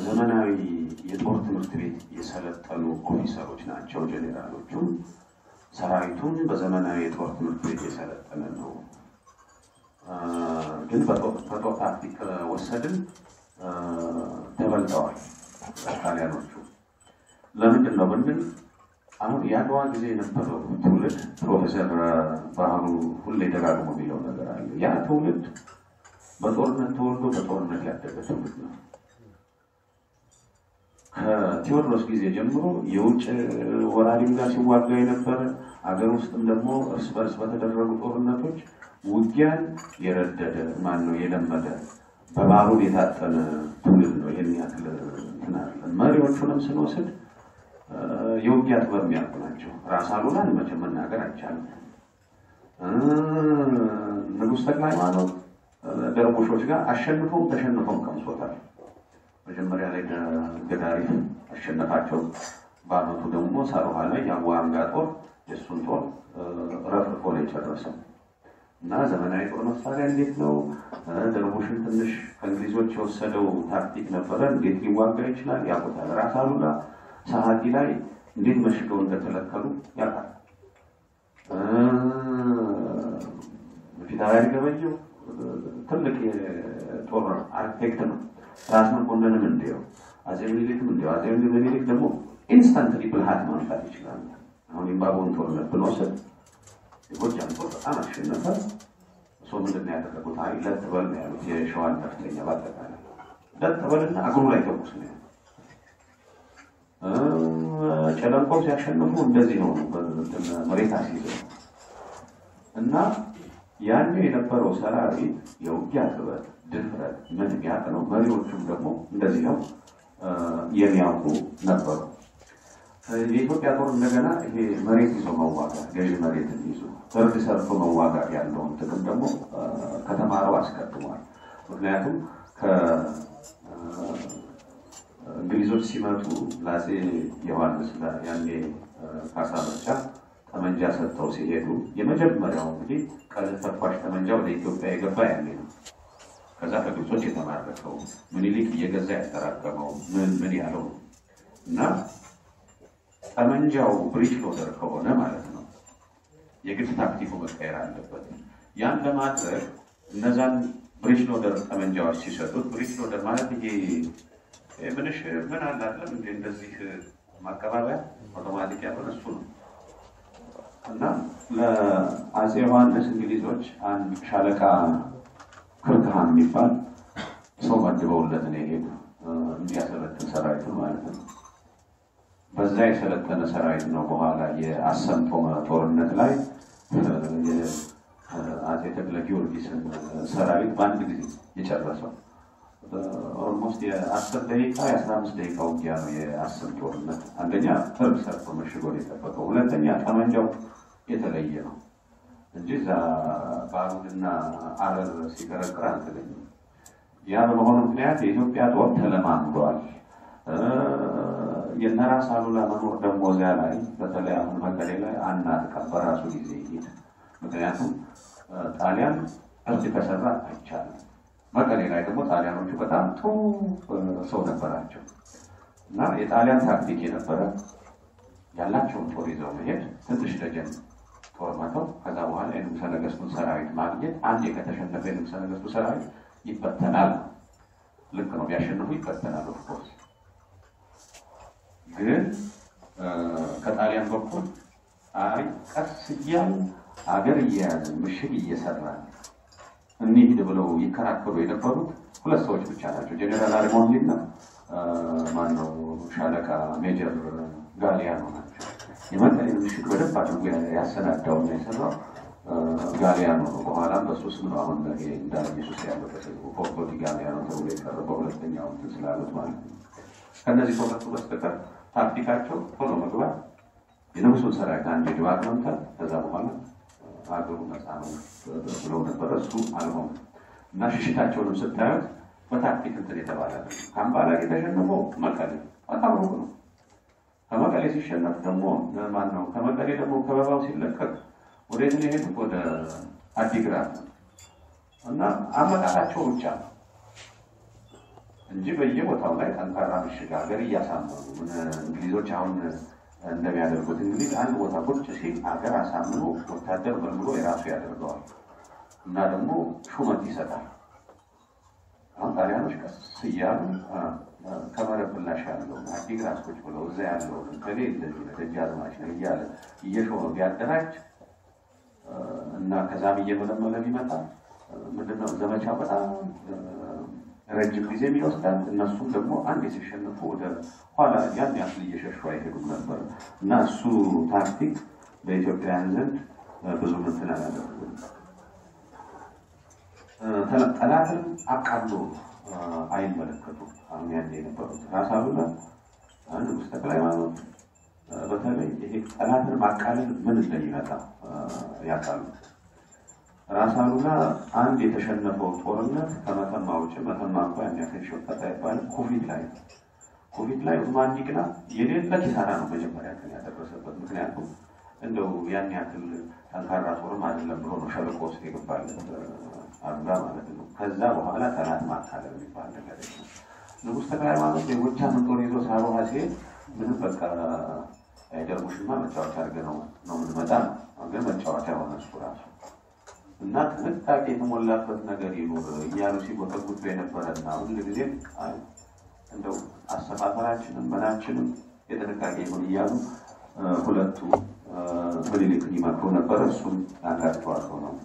በዘመናዊ የጦር ትምህርት ቤት የሰለጠኑ ኦፊሰሮች ናቸው ጄኔራሎቹ። ሰራዊቱን በዘመናዊ የጦር ትምህርት ቤት የሰለጠነ ነው። ግን በጦር ታክቲክ ወሰድን ተበልጠዋል ጣሊያኖቹ። ለምንድን ነው ብንል አሁን የአድዋ ጊዜ የነበረው ትውልድ ፕሮፌሰር ብርሃኑ ሁሌ ደጋግሞ የሚለው ነገር አለ። ያ ትውልድ በጦርነት ተወልዶ በጦርነት ያደገ ትውልድ ነው። ከቴዎድሮስ ጊዜ ጀምሮ የውጭ ወራሪም ጋር ሲዋጋ የነበረ አገር ውስጥም ደግሞ እርስ በርስ በተደረጉ ጦርነቶች ውጊያን የረደደ ማን ነው የለመደ በባሩድ የታጠነ ትውልድ ነው። ይህን ያክል እንትን አለ። መሪዎቹንም ስንወስድ የውጊያ ጥበብ የሚያውቁ ናቸው። ራስ አሉላን መቼም መናገር አይቻልም። ንጉሥ ተክለ ሃይማኖት ደርቦሾች ጋር አሸንፈውም ተሸንፈውም ቀምሶታል። መጀመሪያ ላይ ገዳሪፍ አሸነፋቸው። በአመቱ ደግሞ ሳሮሃ ላይ የአዋንጋ ጦር የእሱን ጦር ረፍርፎ ነው የጨረሰው። እና ዘመናዊ ጦር መሳሪያ እንዴት ነው ደርቦሽን ትንሽ ከእንግሊዞች የወሰደው ታክቲክ ነበረ። እንዴት ሊዋጋ ይችላል ያውቁታል። ራስ አሉላ ሰዓቲ ላይ እንዴት መሽገው እንደተለከሉ ያውቃል። ፊታውራሪ ገበየው ትልቅ የጦር አርክቴክት ነው። ራስ መኮንንም እንዲያው አጼ ምኒልክም እንዲያው አጼ ምኒልክ ደግሞ ኢንስታንትሊ ብልሃት ማምጣት ይችላል። አሁን የባቦን ጦርነት ብንወስድ የጎጃም ጦር በጣም አሸነፈ። እሱ ምንድን ነው ያደረጉት? አይ ለጥበል ነው ያሉት። የሸዋን ከፍተኛ በአጠቃላይ ለጥበልና እግሩ ላይ ተኩስ ነው ጨለንቆ ሲያሸንፉ እንደዚህ ነው መሬት አስይዘው እና ያን የነበረው ሰራዊት የውጊያ ጥበብ፣ ድፍረት ምን የሚያውቅ ነው። መሪዎቹም ደግሞ እንደዚህ ነው የሚያውቁ ነበሩ። የኢትዮጵያ ጦር እንደገና ይሄ መሬት ይዞ መዋጋት ገዢ መሬትን ይዞ ፍርድ ሰርቶ መዋጋት ያለውን ጥቅም ደግሞ ከተማረው አስቀድሟል። ምክንያቱም እንግሊዞች ሲመጡ ለአፄ ዮሐንስ ያኔ ካሳ መርጫ ጠመንጃ ሰጥተው ሲሄዱ የመጀመሪያው እንግዲህ ቀለል ተኳሽ ጠመንጃ ወደ ኢትዮጵያ የገባ ያኔ ነው። ከዛ ከግብጾች የተማረከው ምኒልክ እየገዛ ያጠራቀመው ምን ምን ያለው ነው እና ጠመንጃው ብሪጅ ሎደር ከሆነ ማለት ነው የግድ ታክቲኩ መቀየር አለበት። ያን ለማድረግ እነዛን ብሪጅ ሎደር ጠመንጃዎች ሲሰጡት ብሪጅ ሎደር ማለት ይሄ ምንሽ ምን አላለም እንደ እንደዚህ ማቀባበያ አውቶማቲክ ያልሆነ እሱ ነው እና ለአፄ ዮሐንስ እንግሊዞች አንድ ሻለቃ ክርክሃን የሚባል ሰው መድበውለት ነው የሄዱ እንዲያሰለጥን ሰራዊት ማለት ነው። በዛ የሰለጠነ ሰራዊት ነው በኋላ የአሰምጦ ጦርነት ላይ አፄ ተክለ ጊዮርጊስን ሰራዊት በአንድ ጊዜ የጨረሰው። ኦልሞስት የአስር ደቂቃ የአስራ አምስት ደቂቃ ውጊያ ነው የአስር ጦርነት። አንደኛ ፍርድ ሰርቶ መሽጎ የጠበቀው፣ ሁለተኛ ጠመንጃው የተለየ ነው እንጂ እዛ ባሩድና አረር ሲቀረቅር አልተገኘም። ያ በመሆኑ ምክንያት የኢትዮጵያ ጦር ተለማምዷል። የነራስ አሉላ መኖር ደግሞ እዚያ ላይ በተለይ አሁን መቀሌ ላይ አናጥቃም፣ በራሱ ጊዜ ይሄድ። ምክንያቱም ጣሊያን እርድ ከሰራ አይቻልም። መቀሌ ላይ ደግሞ ጣሊያኖቹ በጣም ጥሩ ሰው ነበራቸው እና የጣሊያን ታክቲክ የነበረ ያላቸውን ጦር ይዘው መሄድ፣ ትንሽ ደጀን ጦር መተው፣ ከዛ በኋላ የንጉሠ ነገሥቱን ሰራዊት ማግኘት። አንድ ከተሸነፈ የንጉሠ ነገሥቱ ሰራዊት ይበተናል። ልክ ነው፣ ቢያሸንፉ ይበተናል። ኦፍኮርስ ግን ከጣሊያን በኩል አይ ቀስ እያሉ አገር እየያዝን ምሽግ እየሰራን እንሂድ ብለው ይከራከሩ የነበሩት ሁለት ሰዎች ብቻ ናቸው። ጀኔራል አሪሞንዲ እና ማነው ሻለቃ ሜጀር ጋሊያኖ ናቸው። የመቀሌን ምሽግ በደንብ አድርጎ ያሰናዳውና የሰራው ጋሊያኖ ነው። በኋላም በሱ ስም ነው አሁን እንዳ ኢየሱስ ያለው ተሰይፎ ፎርቶ ዲ ጋሊያኖ ተብሎ የቀረበው ሁለተኛው እንትን ስላሉት ማለት ነው። ከእነዚህ ከሁለቱ በስተቀር ታክቲካቸው ቶሎ መግባት፣ የንጉሱን ሰራዊት አንድ ድባቅ መምታት፣ ከዛ በኋላ ሀገሩ ነፃ ነው ብለው ነበረ። እሱ አልሆነም እና ሽሽታቸውንም ስታዩት በታክቲክ እንትን የተባለ ነው። ከአምባላጌ የተሸነፈው መቀሌ በጣም ሩቅ ነው። ከመቀሌ ሲሸነፍ ደግሞ ማን ነው? ከመቀሌ ደግሞ ከበባው ሲለቀቅ ወደ የት ነው የሄዱት? ወደ አዲግራት ነው እና አመጣጣቸው ብቻ ነው እንጂ በየቦታው ላይ ጠንካራ ምሽግ ሀገር እያሳመኑ እንግሊዞች አሁን እንደሚያደርጉት እንግዲህ አንድ ቦታ ቁጭ ሲል ሀገር አሳምኖ ወታደር መልምሎ የራሱ ያደርገዋል እና ደግሞ ሹመት ይሰጣል። አሁን ጣሊያኖች ቀስ እያሉ ከመረብ ምላሽ ያለው አዲግራት ቁጭ ብለው እዛ ያለው ከሌ እንደዚህ ደጃዝማች ነው እያለ እየሾመ ቢያደራጅ እና ከዛም እየመለመለ ቢመጣ ምንድነው ዘመቻው በጣም ረጅም ጊዜ ይወስዳል። እነሱም ደግሞ አንድ ሲሸንፉ ወደ ኋላ ያን ያክል እየሸሹ አይሄዱም ነበር እና እሱ ታክቲክ በኢትዮጵያውያን ዘንድ ብዙ ምትን አላደረግም። ጠላትን አቃሎ አይመለከቱም። አሁን ያን የነበሩት ራስ አሉላ ንጉሥ ተክለ ሃይማኖት በተለይ ይሄ ጠላትን ማቃለል ምን እንደሚመጣ ያውቃሉ። ራስ አሉላ አንድ የተሸነፈው ጦርነት ከመተማ ውጭ መተማ እንኳ ያን ያክል ሸቀጥ አይባልም። ኮቪድ ላይ ኮቪድ ላይ ኡስማን ዲቅላ የሌለ ኪሳራ ነው መጀመሪያ ቀን ያደረሰበት። ምክንያቱም እንደው ያን ያክል ጠንካራ ጦርም አይደለም ብሎ ነው ሸለቆ ውስጥ የገባለት አሉላ ማለት ነው። ከዛ በኋላ ጠላት ማካለል የሚባል ነገር የለም። ንጉሥ ተክለ ሃይማኖት የጎጃም ጦር ይዞ ሳሮሃ ሲሄድ ምንም በቃ አይደርሙሽማ መጫወቻ አድርገህ ነው ነው የምንመጣ ነው። ግን መጫወቻ ሆነ እሱ ራሱ እና ጥንቃቄ የተሞላበት ነገር ይኑር እያሉ ሲጎተጉቱ የነበረና ሁል ጊዜም እንደው አሰፋፈራችንም ምናችንም የጥንቃቄ ይሁን እያሉ ሁለቱ ምኒልክን ይመክሩ ነበረ። እሱም አንዳቸዋቸው ነው።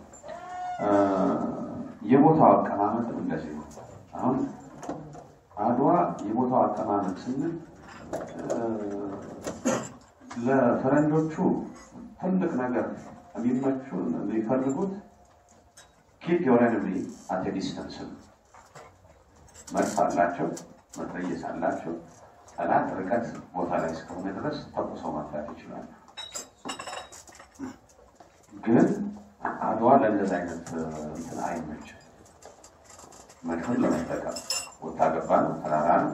የቦታው አቀማመጥም እንደዚህ ነው። አሁን አድዋ የቦታው አቀማመጥ ስንል ለፈረንጆቹ ትልቅ ነገር የሚመቹ የሚፈልጉት ኪፕ ዮር ኤኒሚ አት ዲስተንስ መድፍ አላቸው፣ መትረየስ አላቸው። ጠላት ርቀት ቦታ ላይ እስከሆነ ድረስ ተኩሰው መፍታት ይችላሉ። ግን አድዋ ለእንደዚህ አይነት እንትን አይመችም። መድፍን ለመጠቀም ወጣ ገባ ነው፣ ተራራ ነው።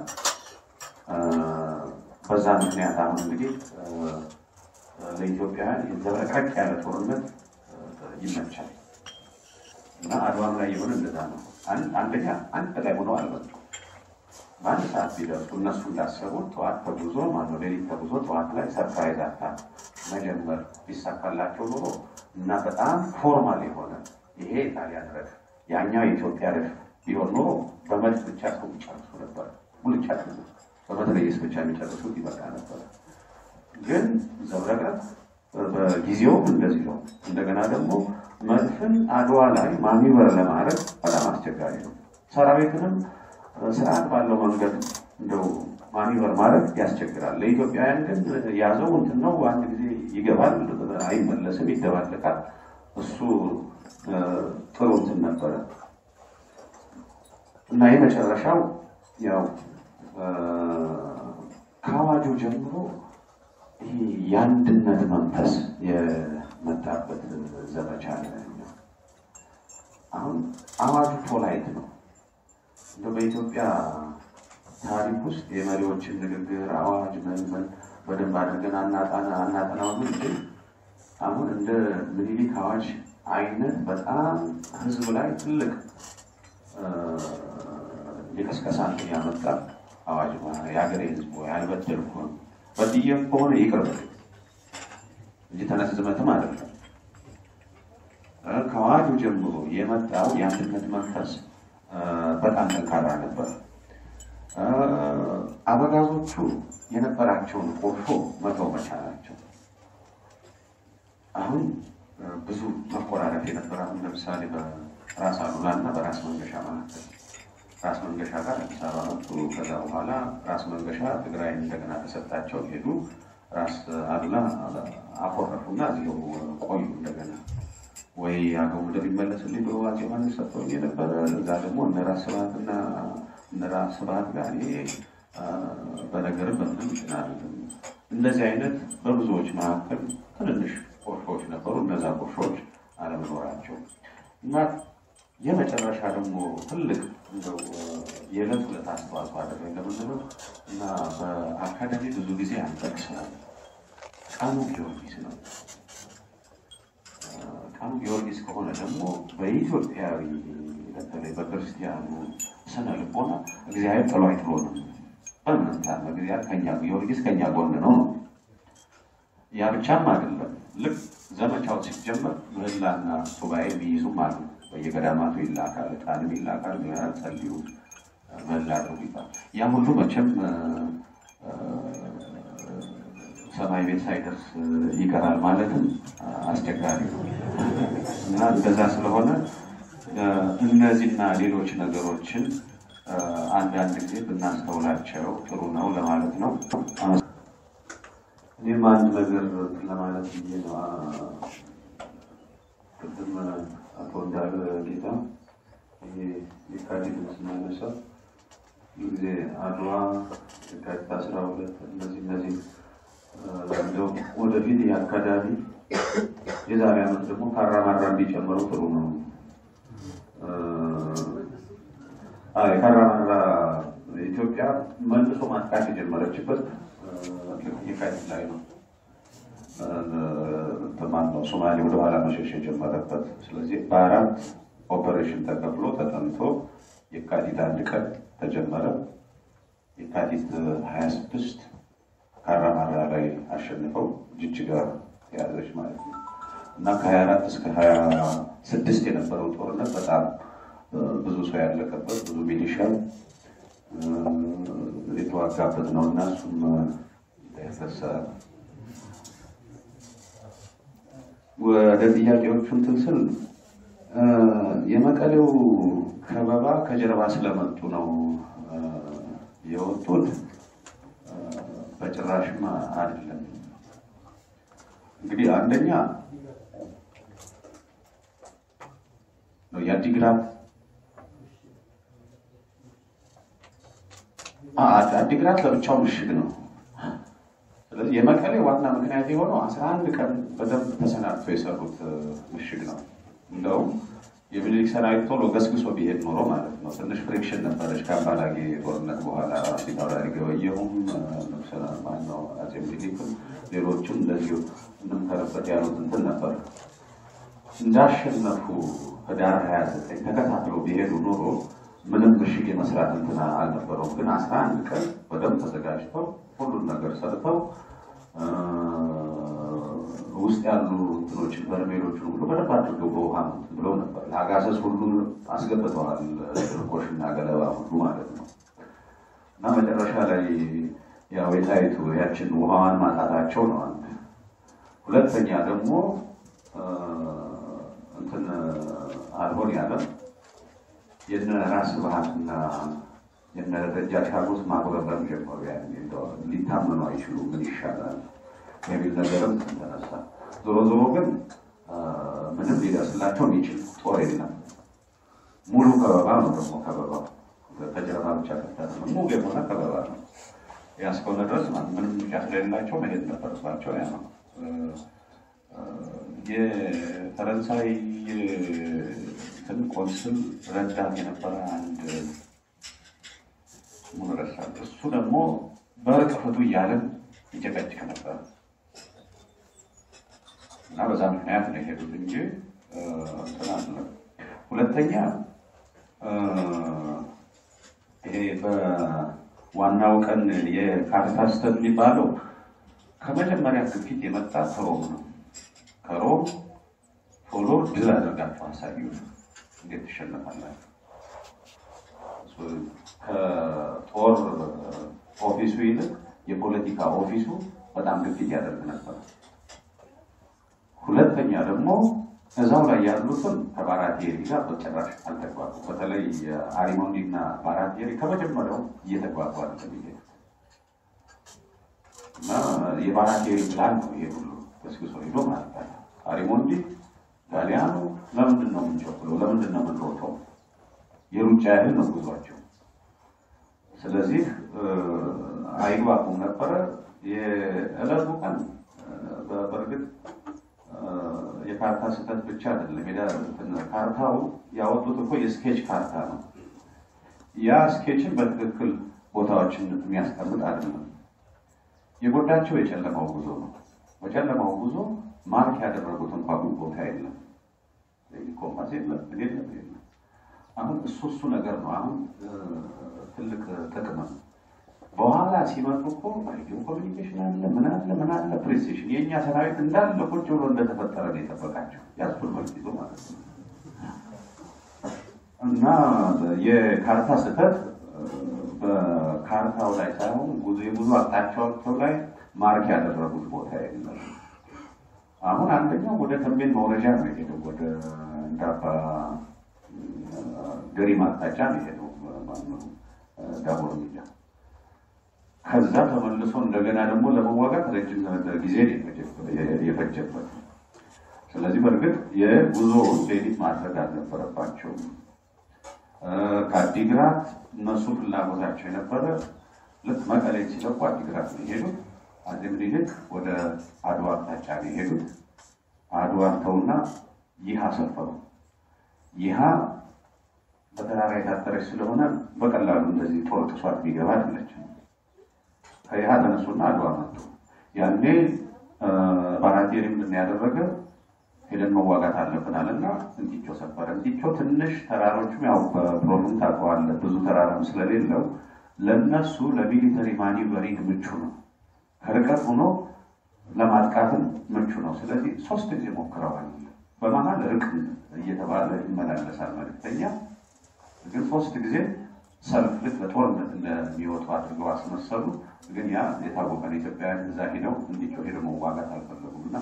በዛ ምክንያት አሁን እንግዲህ ለኢትዮጵያውያን ዘብረቅረቅ ያለ ጦርነት ይመቻል እና አድዋም ላይ የሆነ እንደዛ ነው። አንደኛ አንድ ላይ ሆነው አልመጡም። በአንድ ሰዓት ቢደርሱ እነሱ እንዳሰቡት ጠዋት ተጉዞ ማነው ሌሊት ተጉዞ ጠዋት ላይ ሰርፕራይዝ አታክ መጀመር ቢሳካላቸው ኖሮ እና በጣም ፎርማል የሆነ ይሄ የጣሊያን ረድፍ ያኛው የኢትዮጵያ ረድፍ ቢሆን ኖሮ በመድፍ ብቻ ሰው ጨርሱ ነበር። ሙልጫ በመትረየስ ብቻ የሚጨርሱት ይበቃ ነበር። ግን ዘብረቅረቅ በጊዜውም እንደዚህ ነው። እንደገና ደግሞ መድፍን አድዋ ላይ ማኒበር ለማድረግ በጣም አስቸጋሪ ነው። ሰራዊትንም ስርዓት ባለው መንገድ እንደው ማኒበር ማድረግ ያስቸግራል። ለኢትዮጵያውያን ግን ያዘው እንትን ነው። አንድ ጊዜ ይገባል፣ አይመለስም፣ ይደባለቃል። እሱ ጥሩ እንትን ነበረ እና የመጨረሻው ያው ከአዋጁ ጀምሮ ይሄ የአንድነት መንፈስ የመጣበት ዘመቻ ነው። አሁን አዋጁ ፖላይት ነው። እንደ በኢትዮጵያ ታሪክ ውስጥ የመሪዎችን ንግግር አዋጅ ምን ምን በደንብ አድርገን አናጣና አናጠናው እንጂ አሁን እንደ ምኒልክ አዋጅ አይነት በጣም ህዝብ ላይ ትልቅ የቀስቀሳ እንትን ያመጣ አዋጅ የሀገሬ ህዝብ ያልበደልኩ በድዬም ከሆነ ይቅር በለኝ እንጂ ተነስ ዝመትም አይደለም። ከአዋጁ ጀምሮ የመጣው የአንድነት መንፈስ በጣም ጠንካራ ነበር። አበጋዞቹ የነበራቸውን ቁርሾ መተው መቻላቸው አሁን ብዙ መቆራረጥ የነበረ አሁን ለምሳሌ በራስ አሉላ እና በራስ መንገሻ መካከል ራስ መንገሻ ጋር አዲስ አበባ መጡ። ከዛ በኋላ ራስ መንገሻ ትግራይ እንደገና ተሰጣቸው ሄዱ። ራስ አሉላ አኮረፉና እዚሁ ቆዩ። እንደገና ወይ አገው ምድር ይመለስልኝ ብሎ አፄ ዮሐንስ ሰጥተውኝ የነበረ እዛ ደግሞ እነ ራስ ስብሐትና እነ ራስ ስብሐት ጋር ይሄ በነገርም በምንም ይችላል። እንደዚህ አይነት በብዙዎች መካከል ትንንሽ ቁርሾች ነበሩ። እነዛ ቁርሾች አለመኖራቸው እና የመጨረሻ ደግሞ ትልቅ እንደው የዕለት ዕለት አስተዋጽኦ አደረገ ለምንለው እና በአካዳሚ ብዙ ጊዜ አንጠቅሰዋል። ቀኑ ጊዮርጊስ ነው። ቀኑ ጊዮርጊስ ከሆነ ደግሞ በኢትዮጵያዊ በተለይ በክርስቲያኑ ስነ ልቦና እግዚአብሔር ጥሎ አይጥሎንም። በምንም ታምር እግዚአብሔር ከኛ ጊዮርጊስ ከኛ ጎን ነው ነው ያ ብቻም አይደለም። ልክ ዘመቻው ሲጀመር ምህላና ሱባኤ ቢይዙም አሉ። በየገዳማቱ ይላካል፣ ዕጣንም ይላካል። ምዕመናን ጸልዩ፣ ምህላ አድርጉ ይባላል። ያ ሁሉ መቼም ሰማይ ቤት ሳይደርስ ይቀራል ማለትም አስቸጋሪ ነው እና እንደዛ ስለሆነ እነዚህና ሌሎች ነገሮችን አንዳንድ ጊዜ ብናስተውላቸው ጥሩ ነው ለማለት ነው። እኔም አንድ ነገር ለማለት ብዬ ነው። ቅድም አቶ እንዳለ ጌታ ይሄ የካቲት ስናነሳ ብዙ ጊዜ አድዋ የካቲት አስራ ሁለት እነዚህ እነዚህ እንደው ወደፊት የአካዳሚ የዛሬ ዓመት ደግሞ ካራማራ እንዲጨመሩ ጥሩ ነው። የካራማራ ኢትዮጵያ መልሶ ማጥቃት የጀመረችበት የካቲት ላይ ነው። ማን ነው ሶማሌ ወደኋላ መሸሽ የጀመረበት። ስለዚህ በአራት ኦፐሬሽን ተከፍሎ ተጠንቶ የካቲት አንድ ቀን ተጀመረ። የካቲት ሀያ ስድስት ካራማራ ላይ አሸንፈው ጅጅጋ የያዘች ማለት ነው እና ከሀያ አራት እስከ ሀያ ስድስት የነበረው ጦርነት በጣም ብዙ ሰው ያለቀበት ብዙ ሚሊሻ የተዋጋበት ነው እና እሱም ያፈሰ ወደ ጥያቄዎቹ እንትን ስል የመቀሌው ከበባ ከጀርባ ስለመጡ ነው የወጡት። በጭራሽም አይደለም። እንግዲህ አንደኛ ነው የአዲግራት አዲግራት ለብቻው ምሽግ ነው። ስለዚህ የመቀሌ ዋና ምክንያት የሆነው አስራ አንድ ቀን በደንብ ተሰናድቶ የሰሩት ምሽግ ነው። እንደውም የሚኒሊክ ሰራዊት ቶሎ ገስግሶ ቢሄድ ኖሮ ማለት ነው። ትንሽ ፍሪክሽን ነበረች ከአምባላጌ ጦርነት በኋላ ፊታውራሪ ገበየሁም ማነው አፄ ሚኒሊክም ሌሎችም እንደዚሁ እንምከርበት ያሉት እንትን ነበር። እንዳሸነፉ ህዳር ሀያ ዘጠኝ ተከታትለው ቢሄዱ ኖሮ ምንም ምሽግ የመስራት እንትና አልነበረውም። ግን አስራ አንድ ቀን በደንብ ተዘጋጅተው ሁሉን ነገር ሰርተው ውስጥ ያሉ እንትኖችን በርሜሎችን ሁሉ በደንብ አድርገው በውሃ ብለው ነበር። ለአጋሰስ ሁሉ አስገብተዋል፣ ድርቆሽና ገለባ ሁሉ ማለት ነው። እና መጨረሻ ላይ ያው የጣይቱ ያችን ውሃዋን ማጣታቸው ነው አንድ። ሁለተኛ ደግሞ እንትን አልሆን ያለ የነ ራስ ባህትና የነ ደጃች ሀጎስ ማጉረምረም ጀመሩ። ያኔ ሊታመኑ አይችሉ ምን ይሻላል የሚል ነገርም ተነሳ። ዞሮ ዞሮ ግን ምንም ሊደርስላቸው የሚችል ጦር የለም። ሙሉ ከበባ ነው ደግሞ ከበባ ከጀርባ ብቻ ከፍታት ነው ሙሉ የሆነ ከበባ ነው። ያ እስከሆነ ድረስ ምንም ምርጫ ስለሌላቸው መሄድ ነበረባቸው። ያ ነው የፈረንሳይ እንትን ቆንስል ረዳት የነበረ አንድ ሙሉ ረሳል። እሱ ደግሞ በርቅ ፍቱ እያለን ይጨቀጭቅ ነበር እና በዛ ምክንያት ነው የሄዱት እንጂ እንትን አለ። ሁለተኛ ይሄ በዋናው ቀን የካርታ ስህተት የሚባለው ከመጀመሪያ ግፊት የመጣ ከሮም ነው። ከሮም ቶሎ ድል አድርጋችሁ አሳዩ፣ እንዴት ትሸነፋላችሁ? ከጦር ኦፊሱ ይልቅ የፖለቲካ ኦፊሱ በጣም ግፊት ያደርግ ነበር። ሁለተኛ ደግሞ እዛው ላይ ያሉትን ከባራቴሪ ጋር በጭራሽ አልተግባቡ። በተለይ አሪሞንዲ እና ባራቴሪ ከመጀመሪያው እየተግባቡ የሚሄዱት እና የባራቴሪ ፕላን ነው ይሄ ሁሉ ገስግሶ ሄዶ ማለት ነው። አሪሞንዲ ጣሊያኑ ለምንድን ነው የምንቸኩለው? ለምንድን ነው የምንሮጠው? የሩጫ ያህል ነው ጉዟቸው። ስለዚህ አይግባቡም ነበረ። የዕለቱ ቀን በእርግጥ የካርታ ስህተት ብቻ አይደለም። ካርታው ያወጡት እኮ የስኬች ካርታ ነው። ያ ስኬችን በትክክል ቦታዎችን የሚያስቀምጥ አይደለም። የጎዳቸው የጨለማው ጉዞ ነው። በጨለማው ጉዞ ማርክ ያደረጉት እንኳ ቦታ የለም፣ ኮምፓስ የለም፣ የለም የለም። አሁን እሱ እሱ ነገር ነው አሁን ትልቅ ጥቅም ነው። በኋላ ሲመጡ እኮ ሬዲዮ ኮሚኒኬሽን አለ፣ ምን አለ ምን አለ ፕሬስቴሽን። የእኛ ሰራዊት እንዳለ ቁጭ ብሎ እንደተፈጠረ ነው የጠበቃቸው ያስፉል መልክ ይዞ ማለት ነው። እና የካርታ ስህተት በካርታው ላይ ሳይሆን ጉዞ የጉዞ አቅጣጫቸው ላይ ማርክ ያደረጉት ቦታ የለም። አሁን አንደኛው ወደ ተንቤን መውረጃ ነው የሄደው፣ ወደ እንዳባ ገሪማ አቅጣጫ ነው የሄደው ዳቦር ሚዲያ። ከዛ ተመልሶ እንደገና ደግሞ ለመዋጋት ረጅም ጊዜ የፈጀበት። ስለዚህ በእርግጥ የጉዞውን ሌሊት ማድረግ አልነበረባቸውም። ከአዲግራት እነሱ ፍላጎታቸው የነበረ ልክ መቀሌ ሲለቁ አዲግራት ነው የሄዱት። አጼ ምኒልክ ወደ አድዋ አቅጣጫ ነው የሄዱት። አድዋ ተውና ይሃ ሰፈሩ። ይሃ በተራራ የታጠረች ስለሆነ በቀላሉ እንደዚህ ጦር ጥሷት ቢገባ አይደለችም። ከይሃ ተነሱና አድዋ መጡ። ያኔ ባራቴሪ ምንድን ያደረገ ሄደን መዋጋት አለብን አለና እንቲቾ ሰፈረ። እንቲቾ ትንሽ ተራሮችም ያው በፕሮብለም ታውቀዋለህ፣ ብዙ ተራራም ስለሌለው ለነሱ ለሚሊተሪ ማኒቨሪንግ ምቹ ነው። ከርቀት ሆኖ ለማጥቃትም ምቹ ነው። ስለዚህ ሶስት ጊዜ ሞክረዋል። በመሀል ርቅ እየተባለ ይመላለሳል መልክተኛ። ግን ሶስት ጊዜ ሰልፍ ልክ በጦርነት እንደሚወጡ አድርገው አስመሰሉ። ግን ያ የታወቀ ነው። ኢትዮጵያውያን እዛ ሄደው እንዲጮ ሄደው መዋጋት አልፈለጉም እና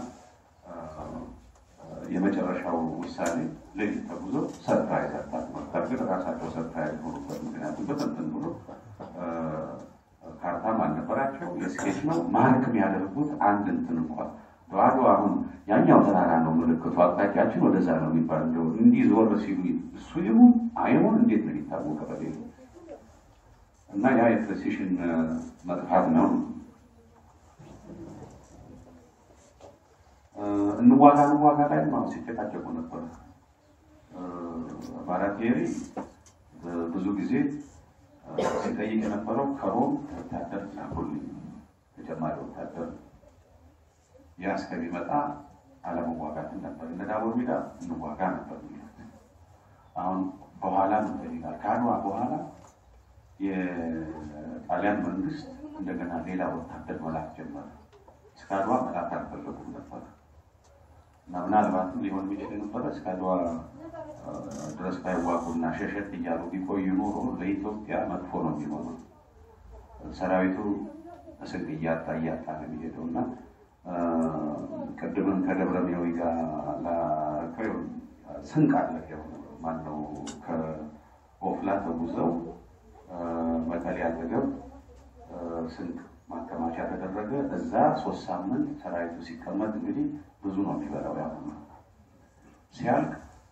የመጨረሻው ውሳኔ ሌሊት ተጉዞ ሰርፕራይዝ አታክ መፍጠር። ግን ራሳቸው ሰርፕራይዝ ሆኑበት። ምክንያቱም በተንትን ብሎ ካርታም አልነበራቸው። የስኬች ነው ማርክ የሚያደርጉት አንድ እንትን እንኳን ባዶ አሁን ያኛው ተራራ ነው ምልክቱ፣ አቅጣጫችን ወደዛ ነው የሚባል እንደው እንዲህ ዞር ሲሉ እሱ ይሁን አይሁን እንዴት ነው ሊታወቀ በሌሉ እና ያ የፕሬሲሽን መጥፋት ነው። እንዋጋ እንዋጋ ላይ ነው ሲጨቃጨቁ ነበር። ባራቴሪ ብዙ ጊዜ ሲጠይቅ የነበረው ከሮም ወታደር ላኩልኝ ተጨማሪ ወታደር ያ እስከሚመጣ አለመዋጋትን ነበር። እነ ዳቦር ሜዳ እንዋጋ ነበር። አሁን በኋላ ምን ይላል? ከአድዋ በኋላ የጣሊያን መንግስት እንደገና ሌላ ወታደር መላክ ጀመረ። እስከ አድዋ መላክ አልፈለጉም ነበር እና ምናልባትም ሊሆን የሚችል የነበረ እስከ አድዋ ድረስ ባይዋጉና ሸሸት እያሉ ቢቆዩ ኖሮ ለኢትዮጵያ መጥፎ ነው የሚሆነው። ሰራዊቱ ስንቅ እያጣ እያጣ ነው የሚሄደው እና ቅድምም ከደብረ ሜዊ ጋር ላረከው ስንቅ አለ ማነው ከኦፍላ ተጉዘው መቀሌ አጠገብ ስንቅ ማከማቻ ተደረገ። እዛ ሶስት ሳምንት ሰራዊቱ ሲቀመጥ እንግዲህ ብዙ ነው የሚበላው። ያ ሲያልቅ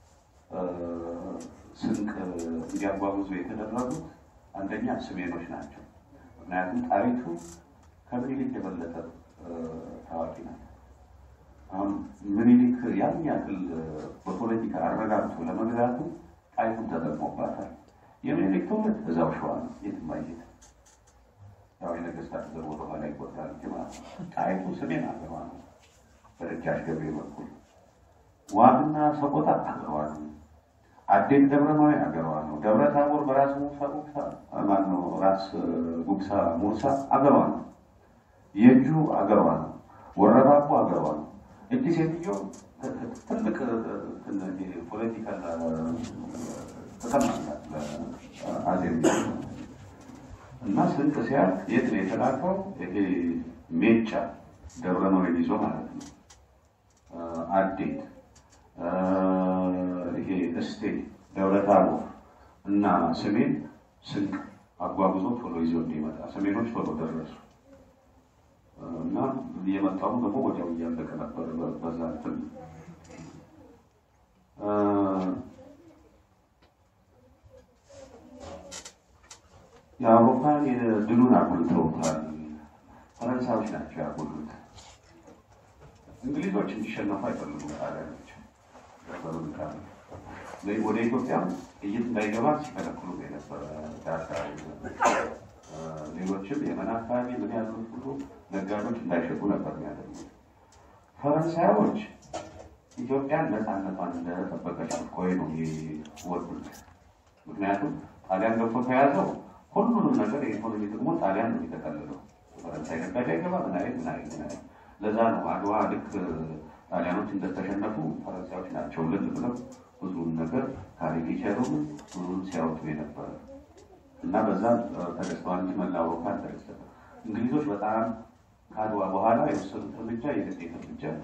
ስንቅ እንዲያጓጉዙ የተደረጉት አንደኛ ስሜኖች ናቸው። ምክንያቱም ጣሪቱ ከምኒልክ የበለጠ ታዋቂ ናት። አሁን ምኒልክ ያን ያክል በፖለቲካ አረጋግቶ ለመግዛቱ ጣይቱን ተጠቅሞባታል። የምኒልክ ትውልድ እዛው ሸዋ ነው፣ የትም አይሄድም። ያው የነገስታት ዘር ወደኋላ ይቆጥራል እንጂ ማለት ነው። ጣይቱ ሰሜን አገሯ ነው፣ በደጃች ገብሬ በኩል ዋግና ሰቆጣ አገሯ ነው። አዴት ደብረ ማዊ አገሯ ነው። ደብረ ታቦር በራስ ሙሳ ጉግሳ ማነው ራስ ጉግሳ ሙሳ አገሯ ነው። የእጁ አገሯ ነው። ወረባቦ አገሯ ነው። እጅ ሴትዮ ትልቅ ፖለቲካል ተሰማላት አዜብ እና ስንቅ ሲያልቅ የት ነው የተላከው? ይሄ ሜጫ ደብረ መሬት ይዞ ማለት ነው። አዴት ይሄ እስቴ ደብረ ታቦር እና ሰሜን ስንቅ አጓጉዞ ቶሎ ይዞ እንዲመጣ ሰሜኖች ቶሎ ደረሱ እና የመጣው ደግሞ ወዲያው እያለቀ ነበር። በዛ እንትን የአውሮፓን ድሉን አጉልተውታል። ፈረንሳዮች ናቸው ያጉሉት። እንግሊዞች እንዲሸነፉ አይፈልጉም። ጣሊያኖች ወደ ኢትዮጵያ ጥይት እንዳይገባ ሲከለክሉ የነበረ ዳርዳር ሌሎችም የመን አካባቢ ምን ያሉት ሁሉ ነጋዴዎች እንዳይሸጡ ነበር የሚያደርጉት። ፈረንሳዮች ኢትዮጵያን ነፃነቷን እንደጠበቀች ቆይ ነው የሚወዱት። ምክንያቱም ጣሊያን ገብቶ ከያዘው ሁሉንም ነገር የኢኮኖሚ ጥቅሙን ጣሊያን ነው የሚጠቀልለው። ፈረንሳይ ነጋዴ አይገባ ምን አይነት ምን አይነት ምን አይነት። ለዛ ነው አድዋ ልክ ጣሊያኖች እንደተሸነፉ ፈረንሳዮች ናቸው ልል ብለው ብዙውን ነገር ካሪኬቸሩን ብዙን ሲያወጡ የነበረ እና በዛ ተደስተዋል እንጂ መላ አውሮፓ አልተደሰተም። እንግሊዞች በጣም ከአድዋ በኋላ የወሰዱት እርምጃ የግዴታ እርምጃ ነው።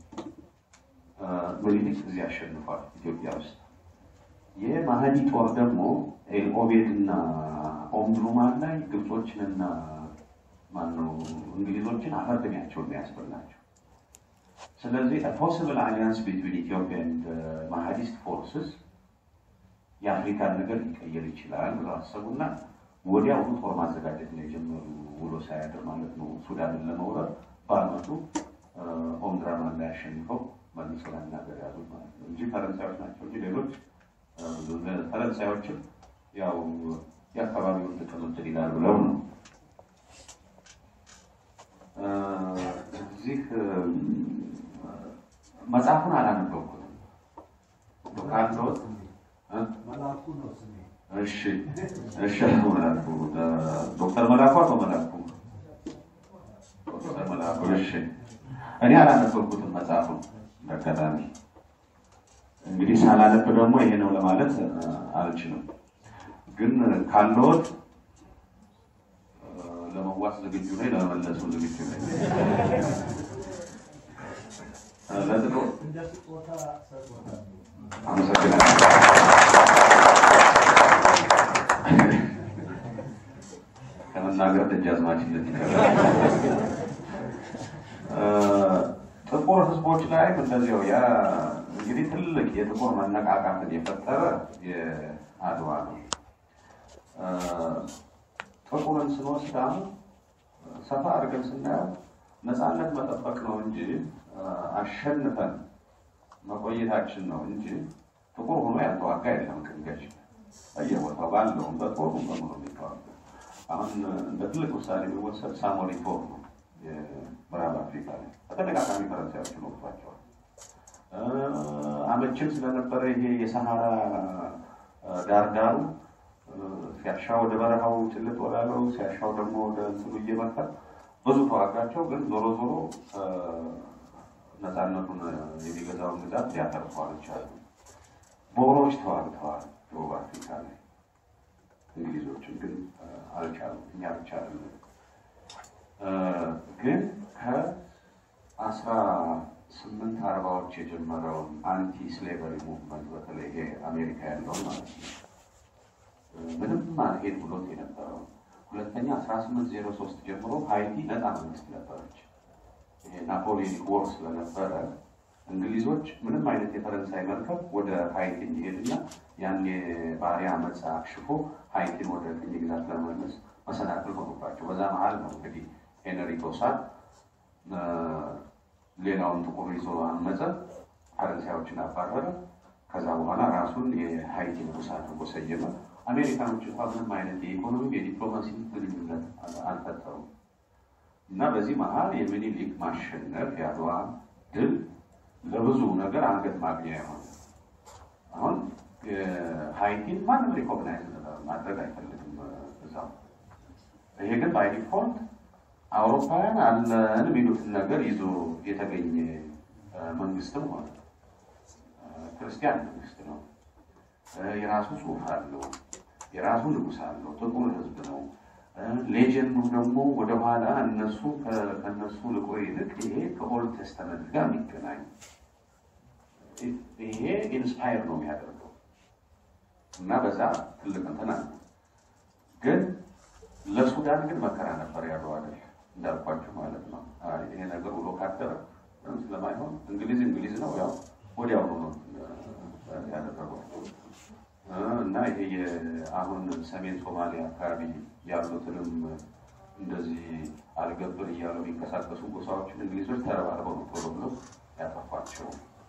ምኒልክ እዚህ አሸንፏል ኢትዮጵያ ውስጥ። የማህዲ ጦር ደግሞ ኤልኦቤድ እና ኦምድሩማን ላይ ግብጾችንና ማነው እንግሊዞችን አፈርድሚያቸው የሚያስበላቸው። ስለዚህ ፖስብል አሊያንስ ቢትዊን ኢትዮጵያ ኤንድ ማሃዲስት ፎርስስ የአፍሪካን ነገር ሊቀየር ይችላል ብለው አሰቡና ወዲያውኑ ጦር ማዘጋጀት ነው የጀመሩ። ውሎ ሳያድር ማለት ነው ሱዳንን ለመውረር በአመቱ ኦምድራማን ላይ አሸንፈው መልሰው ለመናገር ያዙት ማለት ነው እንጂ ፈረንሳዮች ናቸው እንጂ ሌሎች ፈረንሳዮችም ያው የአካባቢውን ጥቅም እንትን ይላል ብለው ነው። እዚህ መጽሐፉን አላነበብኩትም ካለወት መላኩ ነው ስሜ። እሺ እሺ አቶ መላኩ ዶክተር መላኩ አቶ መላኩ ዶክተር መላኩ እሺ እኔ አላነበብኩትም መጽሐፉን በአጋጣሚ እንግዲህ ሳላነብ ደግሞ ይሄ ነው ለማለት አልችልም ግን ካለዎት ለመዋስ ዝግጁ ነኝ ለመመለሱ ዝግጁ ነኝ ለጥቆ እንደ ስጦታ ሰጥቶታል። አመሰግናለሁ ከመናገር ደጃዝማችነት ይቀራል ጥቁር ህዝቦች ላይም እንደዚያው ያ እንግዲህ ትልቅ የጥቁር መነቃቃትን የፈጠረ የአድዋ ነው። ጥቁርን ስንወስድ አሁን ሰፋ አድርገን ስናየው ነፃነት መጠበቅ ነው እንጂ አሸንፈን መቆየታችን ነው እንጂ ጥቁር ሆኖ ያልተዋጋ የለም። ቅንገች በየቦታው ባለውም በጦሩ በሙሉ የሚተዋጋ አሁን እንደ ትልቅ ውሳኔ የሚወሰድ ሳሞሪ ጦር ነው የምዕራብ አፍሪካ ላይ በተደጋጋሚ ፈረንሳዮችን ወቅቷቸዋል። አመችም ስለነበረ ይሄ የሰሃራ ዳርዳሩ ሲያሻ ወደ በረሃው ጭልጥ ወዳለው ሲያሻው ደግሞ ወደ እንትኑ እየመጣ ብዙ ተዋጋቸው። ግን ዞሮ ዞሮ ነፃነቱን የሚገዛውን ግዛት ሊያተርፉ አልቻሉም። ቦሮች ተዋግተዋል ደቡብ አፍሪካ ላይ፣ እንግሊዞችን ግን አልቻሉም። እኛ ብቻ አይደለም ግን ከአስራ ስምንት አርባዎች የጀመረውን አንቲ ስሌቨሪ ሙቭመንት በተለይ ይሄ አሜሪካ ያለውን ማለት ነው ምንም አልሄድ ብሎት የነበረው ሁለተኛ አስራ ስምንት ዜሮ ሶስት ጀምሮ ሀይቲ ነፃ መንግስት ነበረች። ይሄ ናፖሊዮኒክ ወር ስለነበረ እንግሊዞች ምንም አይነት የፈረንሳይ መርከብ ወደ ሀይቲ እንዲሄድና ያን የባሪያ አመፅ አክሽፎ ሀይቲን ወደ ቅኝ ግዛት ለመመለስ መሰናክል ሆኑባቸው። በዛ መሀል ነው እንግዲህ ሄነሪ ቶሳን ሌላውን ጥቁር ይዞ አመፀ፣ ፈረንሳዮችን አባረረ። ከዛ በኋላ ራሱን የሀይቲ ንጉስ አድርጎ ሰየመ። አሜሪካኖች እንኳ ምንም አይነት የኢኮኖሚ የዲፕሎማሲ ግንኙነት አልፈጠሩም እና በዚህ መሀል የሚኒሊክ ማሸነፍ የአድዋ ድል ለብዙ ነገር አንገት ማግኛ የሆነ አሁን ሀይቲን ማንም ሪኮግናይዝ ማድረግ አይፈልግም እዛው። ይሄ ግን ባይ ዲፎልት አውሮፓውያን አለን የሚሉትን ነገር ይዞ የተገኘ መንግስትም ሆነ ክርስቲያን መንግስት ነው። የራሱ ጽሑፍ አለው፣ የራሱ ንጉስ አለው፣ ጥቁር ህዝብ ነው። ሌጀንዱ ደግሞ ወደኋላ እነሱ ከነሱ ልቆ ይልቅ ይሄ ከኦልድ ቴስተመንት ጋር የሚገናኝ ይሄ ኢንስፓየር ነው የሚያደርገው እና በዛ ትልቅ እንትን አለ። ግን ለሱዳን ግን መከራ ነበር ያለው አይደል እንዳልኳችሁ ማለት ነው። ይሄ ነገር ውሎ ካደረ ስለማይሆን እንግሊዝ እንግሊዝ ነው ያው ወዲያውኑ ነው ያደረጓቸው እና ይሄ አሁን ሰሜን ሶማሊያ አካባቢ ያሉትንም እንደዚህ አልገብር እያሉ የሚንቀሳቀሱ ጎሳዎችን እንግሊዞች ተረባርበው ነው ቶሎ ብለው ያጠፏቸው።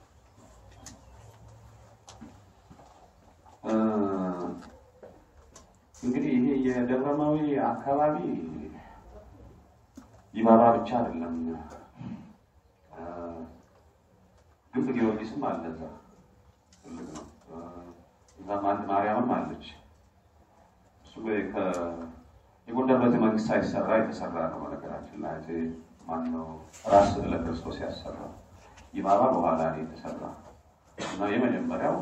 እንግዲህ ይሄ የደብረማዊ አካባቢ ይባባ ብቻ አይደለም። ግንብ ጊዮርጊስም አለ እዛ ትልቅ ነው። እዛም አንድ ማርያምም አለች። እሷ የጎንደር ቤተ መንግስት ሳይሰራ የተሰራ ነው። በነገራችን ላይ አፄ ማነው ራስ ስዕለ ክርስቶስ ያሰራ ይባባ በኋላ ነው የተሰራ እና የመጀመሪያው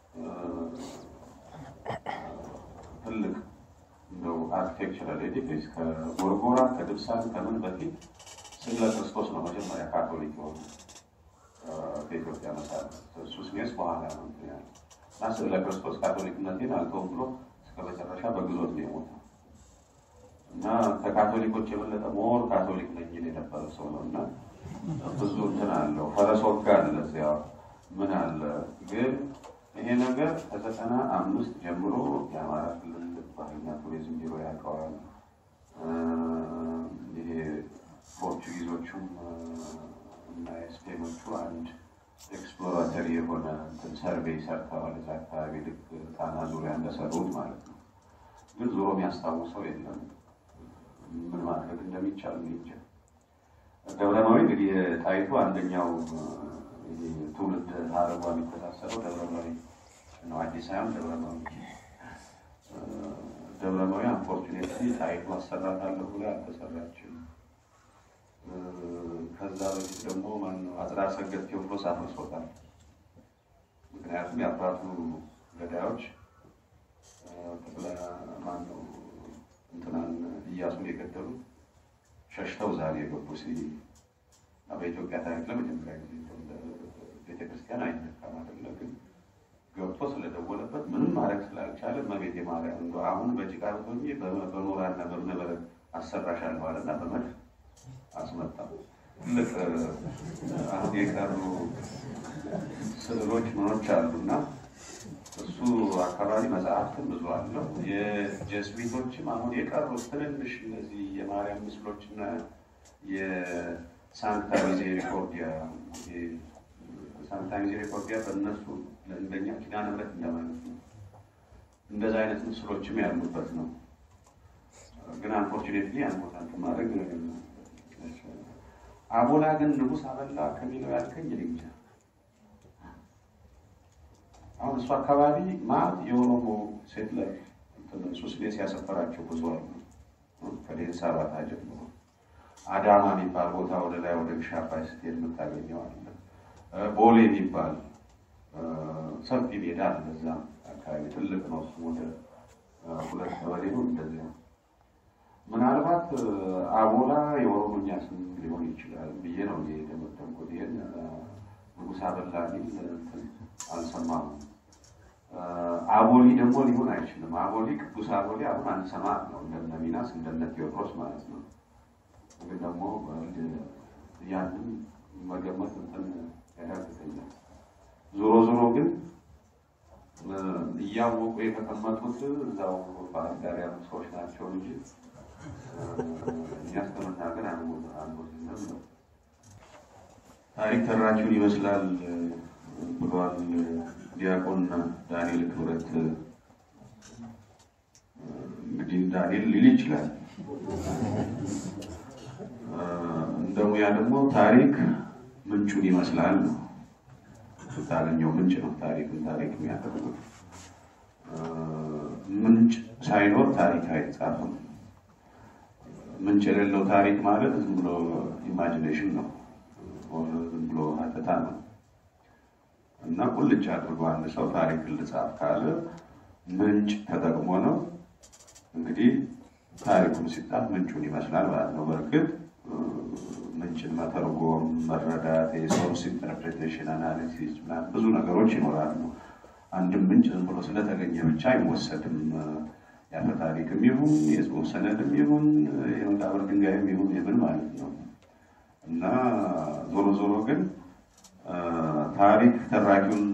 ትልቅ እንደው አርኪቴክቸራል ኤዲፊስ ከጎርጎራ ከድብሳን ከምን በፊት ስዕለ ክርስቶስ ነው መጀመሪያ ካቶሊክ የሆኑ ከኢትዮጵያ መሳት እሱ ስሜስ በኋላ ነው ያለ እና ስዕለ ክርስቶስ ካቶሊክነቴን አልተውም ብሎ እስከ መጨረሻ በግዞት ነው የሞተው እና ከካቶሊኮች የበለጠ ሞር ካቶሊክ ነኝ ይል የነበረ ሰው ነው እና ብዙ እንትን አለው ፈረስ ወጋ አለ እዚያ ምን አለ ግን ይሄ ነገር ከዘጠና አምስት ጀምሮ የአማራ ክልል ባህልና ቱሪዝም ቢሮ ያውቀዋል። ይሄ ፖርቹጊዞቹም እና ስፔኖቹ አንድ ኤክስፕሎራተሪ የሆነ እንትን ሰርቬይ ሰርተዋል። እዛ አካባቢ ልክ ጣና ዙሪያ እንደሰሩት ማለት ነው። ግን ዞሮ የሚያስታውሰው የለም ምን ማድረግ እንደሚቻል እንጃ። ደብረማዊ እንግዲህ ጣይቱ አንደኛው ትውልድ ሀረጓ የሚተሳሰረው ደብረማዊ ነው። አዲስ ሳይሆን ደብረማዊ ደብረማዊ አንፎርቹኔትሊ ጣይቱ አሰራታለሁ ብላ አልተሰራችም። ከዛ በፊት ደግሞ ማነው አጽራ ሰገድ ቴዎድሮስ አፍርሶታል። ምክንያቱም የአባቱ ገዳዮች ጠቅላ ማነው እንትናን እያሱን የገደሉ ሸሽተው ዛሬ የገቡ ሲ በኢትዮጵያ ታሪክ ለመጀመሪያ ጊዜ ቤተክርስቲያን አይነካም አይደለ? ግን ገብቶ ስለደወለበት ምንም ማድረግ ስላልቻለ እመቤቴ ማርያም እንደ አሁን በጭቃ ብቶኝ በኖራና በእብነበረድ አሰራሻለሁ አለና በመድፍ አስመጣ። ትልቅ አሁን የቀሩ ስዕሎች ምኖች አሉና እሱ አካባቢ መጽሐፍትም ብዙ አለው። የጀስዊቶችም አሁን የቀሩት ትንንሽ እነዚህ የማርያም ምስሎችና የሳንታ ሚዜሪኮርዲያ ሳንታ ሚዜሪኮርዲያ በእነሱ ለእንደኛ ኪዳነ ምሕረት እንደማለት ነው። እንደዛ አይነት ምስሎችም ያሉበት ነው። ግን አንፎርቹኔትሊ ያን ቦታ እንትን ማድረግ አቦላ ግን ንጉሥ አበላ ከሚለው ያልከኝ ልንጃ አሁን እሱ አካባቢ ማት የኦሮሞ ሴት ላይ ሱስ ቤት ያሰፈራቸው ብዙ አሉ። ከዴንሳ ባታ ጀምሮ አዳማ የሚባል ቦታ ወደ ላይ ወደ ግሻ አባይ ስትሄድ የምታገኘው አለ። ቦሌ የሚባል ሰፊ ሜዳ አለ። እዛም አካባቢ ትልቅ ነው። እሱ ወደ ሁለት ቀበሌ ነው እንደዚያ። ምናልባት አቦላ የኦሮሞኛ ስም ሊሆን ይችላል ብዬ ነው የደመደምኩት። ይህን ንጉሥ አበላ ሚል አልሰማሁም። አቦሊ ደግሞ ሊሆን አይችልም። አቦሊ ቅዱስ አቦሊ አሁን አንሰማ ነው እንደነ ሚናስ እንደነ ቴዎድሮስ ማለት ነው። ግን ደግሞ ያንን መገመት እንትን ያዳግተኛል። ዞሮ ዞሮ ግን እያወቁ የተቀመጡት እዛው ባህር ዳር ያሉ ሰዎች ናቸው እንጂ እኛ እስከመናገር አንሞዝንም ነው። ታሪክ ተራችሁን ይመስላል ብሏል ዲያቆን ዳንኤል ክብረት። እንግዲህ ዳንኤል ሊል ይችላል። እንደ ሙያ ደግሞ ታሪክ ምንጩን ይመስላል ነው። ስታገኘው ምንጭ ነው ታሪክን ታሪክ የሚያደርጉት። ምንጭ ሳይኖር ታሪክ አይጻፍም። ምንጭ የሌለው ታሪክ ማለት ዝም ብሎ ኢማጂኔሽን ነው፣ ዝም ብሎ ሀተታ ነው። እና ቁልጭ አድርጎ አንድ ሰው ታሪክን ልጻፍ ካለ ምንጭ ተጠቅሞ ነው። እንግዲህ ታሪኩን ሲጻፍ ምንጩን ይመስላል ማለት ነው። በእርግጥ ምንጭን መተርጎም፣ መረዳት፣ የሶርስ ኢንተርፕሬቴሽን፣ አናሊሲስ ምናምን ብዙ ነገሮች ይኖራሉ። አንድም ምንጭ ዝም ብሎ ስለተገኘ ብቻ አይወሰድም። ያፈ ታሪክም ይሁን የጽሑፍ ሰነድም ይሁን የመቃብር ድንጋይም ይሁን የምን ማለት ነው እና ዞሮ ዞሮ ግን ታሪክ ተራኪውን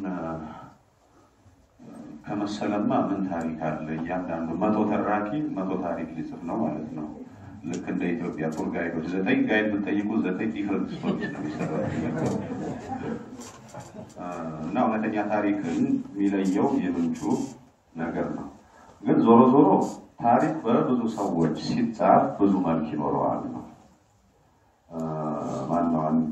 ከመሰለማ ምን ታሪክ አለ? እያንዳንዱ መቶ ተራኪ መቶ ታሪክ ሊጽፍ ነው ማለት ነው። ልክ እንደ ኢትዮጵያ ቱር ጋይዶች ዘጠኝ ጋይድ ብትጠይቁ ዘጠኝ ዲፍረንት ስቶሪስ ነው የሚሰራው እና እውነተኛ ታሪክን የሚለየው የምንጩ ነገር ነው። ግን ዞሮ ዞሮ ታሪክ በብዙ ሰዎች ሲጻፍ ብዙ መልክ ይኖረዋል ነው ማነው አንድ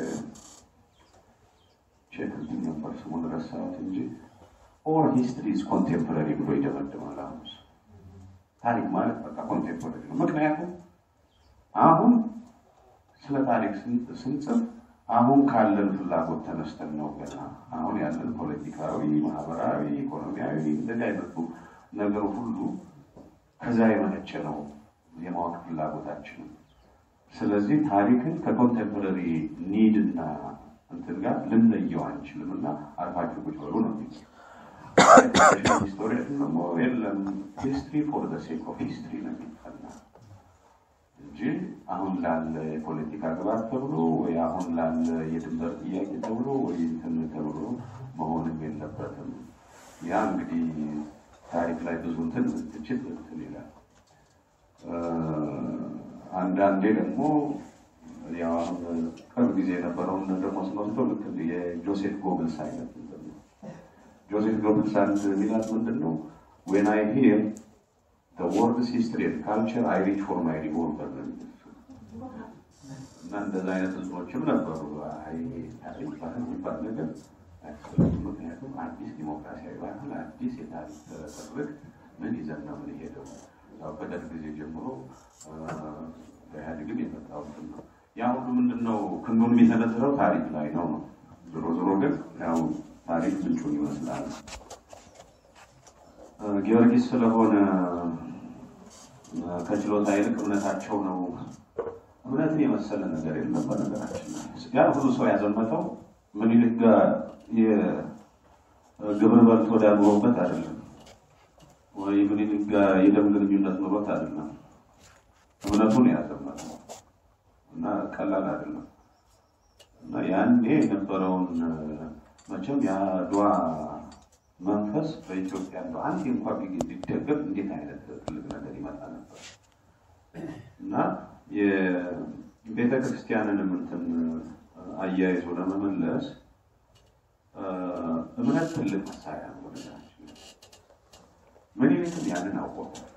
ቼክ እንትን ነበር ስሙን ረሳሁት እንጂ ኦል ሂስትሪ ኢዝ ኮንቴምፖራሪ ብሎ ይደመድማል። አሁን ታሪክ ማለት በቃ ኮንቴምፖራሪ ነው። ምክንያቱም አሁን ስለ ታሪክ ስንጽፍ አሁን ካለን ፍላጎት ተነስተን ነው ገና አሁን ያለን ፖለቲካዊ፣ ማህበራዊ፣ ኢኮኖሚያዊ እንደዚህ አይነቱ ነገር ሁሉ ከዛ የመነጨ ነው የማወቅ ፍላጎታችን። ስለዚህ ታሪክን ከኮንቴምፖራሪ ኒድ እና እንትን ጋር ልንለየው አንችልም እና አርፋችሁ ቁጭ በሉ ነው የሚል ሂስቶሪያን ደግሞ የለም ሂስትሪ ፎር ዘ ሴክ ኦፍ ሂስትሪ ነው የሚጠና እንጂ አሁን ላለ የፖለቲካ ግባት ተብሎ ወይ አሁን ላለ የድንበር ጥያቄ ተብሎ ወይ እንትን ተብሎ መሆንም የለበትም። ያ እንግዲህ ታሪክ ላይ ብዙ እንትን ትችት እንትን ይላል። አንዳንዴ ደግሞ ያው አሁን ቅርብ ጊዜ የነበረውን ደግሞ ስንወስደው ልክ የጆሴፍ ጎብልስ አይነት እንትን ነው። ጆሴፍ ጎብልስ አንድ ሚላት ምንድን ነው ዌን አይ ሂር the world's history and culture I reach for my revolver ነው የሚሉት። እና እንደዛ አይነት ህዝቦችም ነበሩ። አይ ታሪክ ባህል የሚባል ነገር አያስፈልግም። ምክንያቱም አዲስ ዲሞክራሲያዊ ባህል፣ አዲስ የታሪክ ትርክ ምን ይዘን ነው የምንሄደው? ያው ከደርግ ጊዜ ጀምሮ በኢህአዴግም የመጣው እንትን ነው። ያ ሁሉ ምንድን ነው ክንዱን የሚሰነዝረው ታሪክ ላይ ነው ነው። ዞሮ ዞሮ ግን ያው ታሪክ ምንጩን ይመስላል። ጊዮርጊስ ስለሆነ ከችሎታ ይልቅ እምነታቸው ነው። እምነትን የመሰለ ነገር የለም። በነገራችን ላይ ያ ሁሉ ሰው ያዘመተው ምኒልክ ጋር የግብር በልቶ ዳግሮበት አይደለም፣ ወይ ምኒልክ ጋር የደም ግንኙነት ኑሮት አይደለም። እምነቱን ያዘመተው እና ቀላል አይደለም። እና ያኔ የነበረውን መቼም የአድዋ መንፈስ በኢትዮጵያ ያለው አንድ እንኳ ቢደገፍ እንዴት አይነት ትልቅ ነገር ይመጣ ነበር እና የቤተ ክርስቲያንንም እንትን አያይዞ ለመመለስ እምነት ትልቅ መሳሪያ ነው። ወደታችን ምኒልክም ያንን አውቆታል።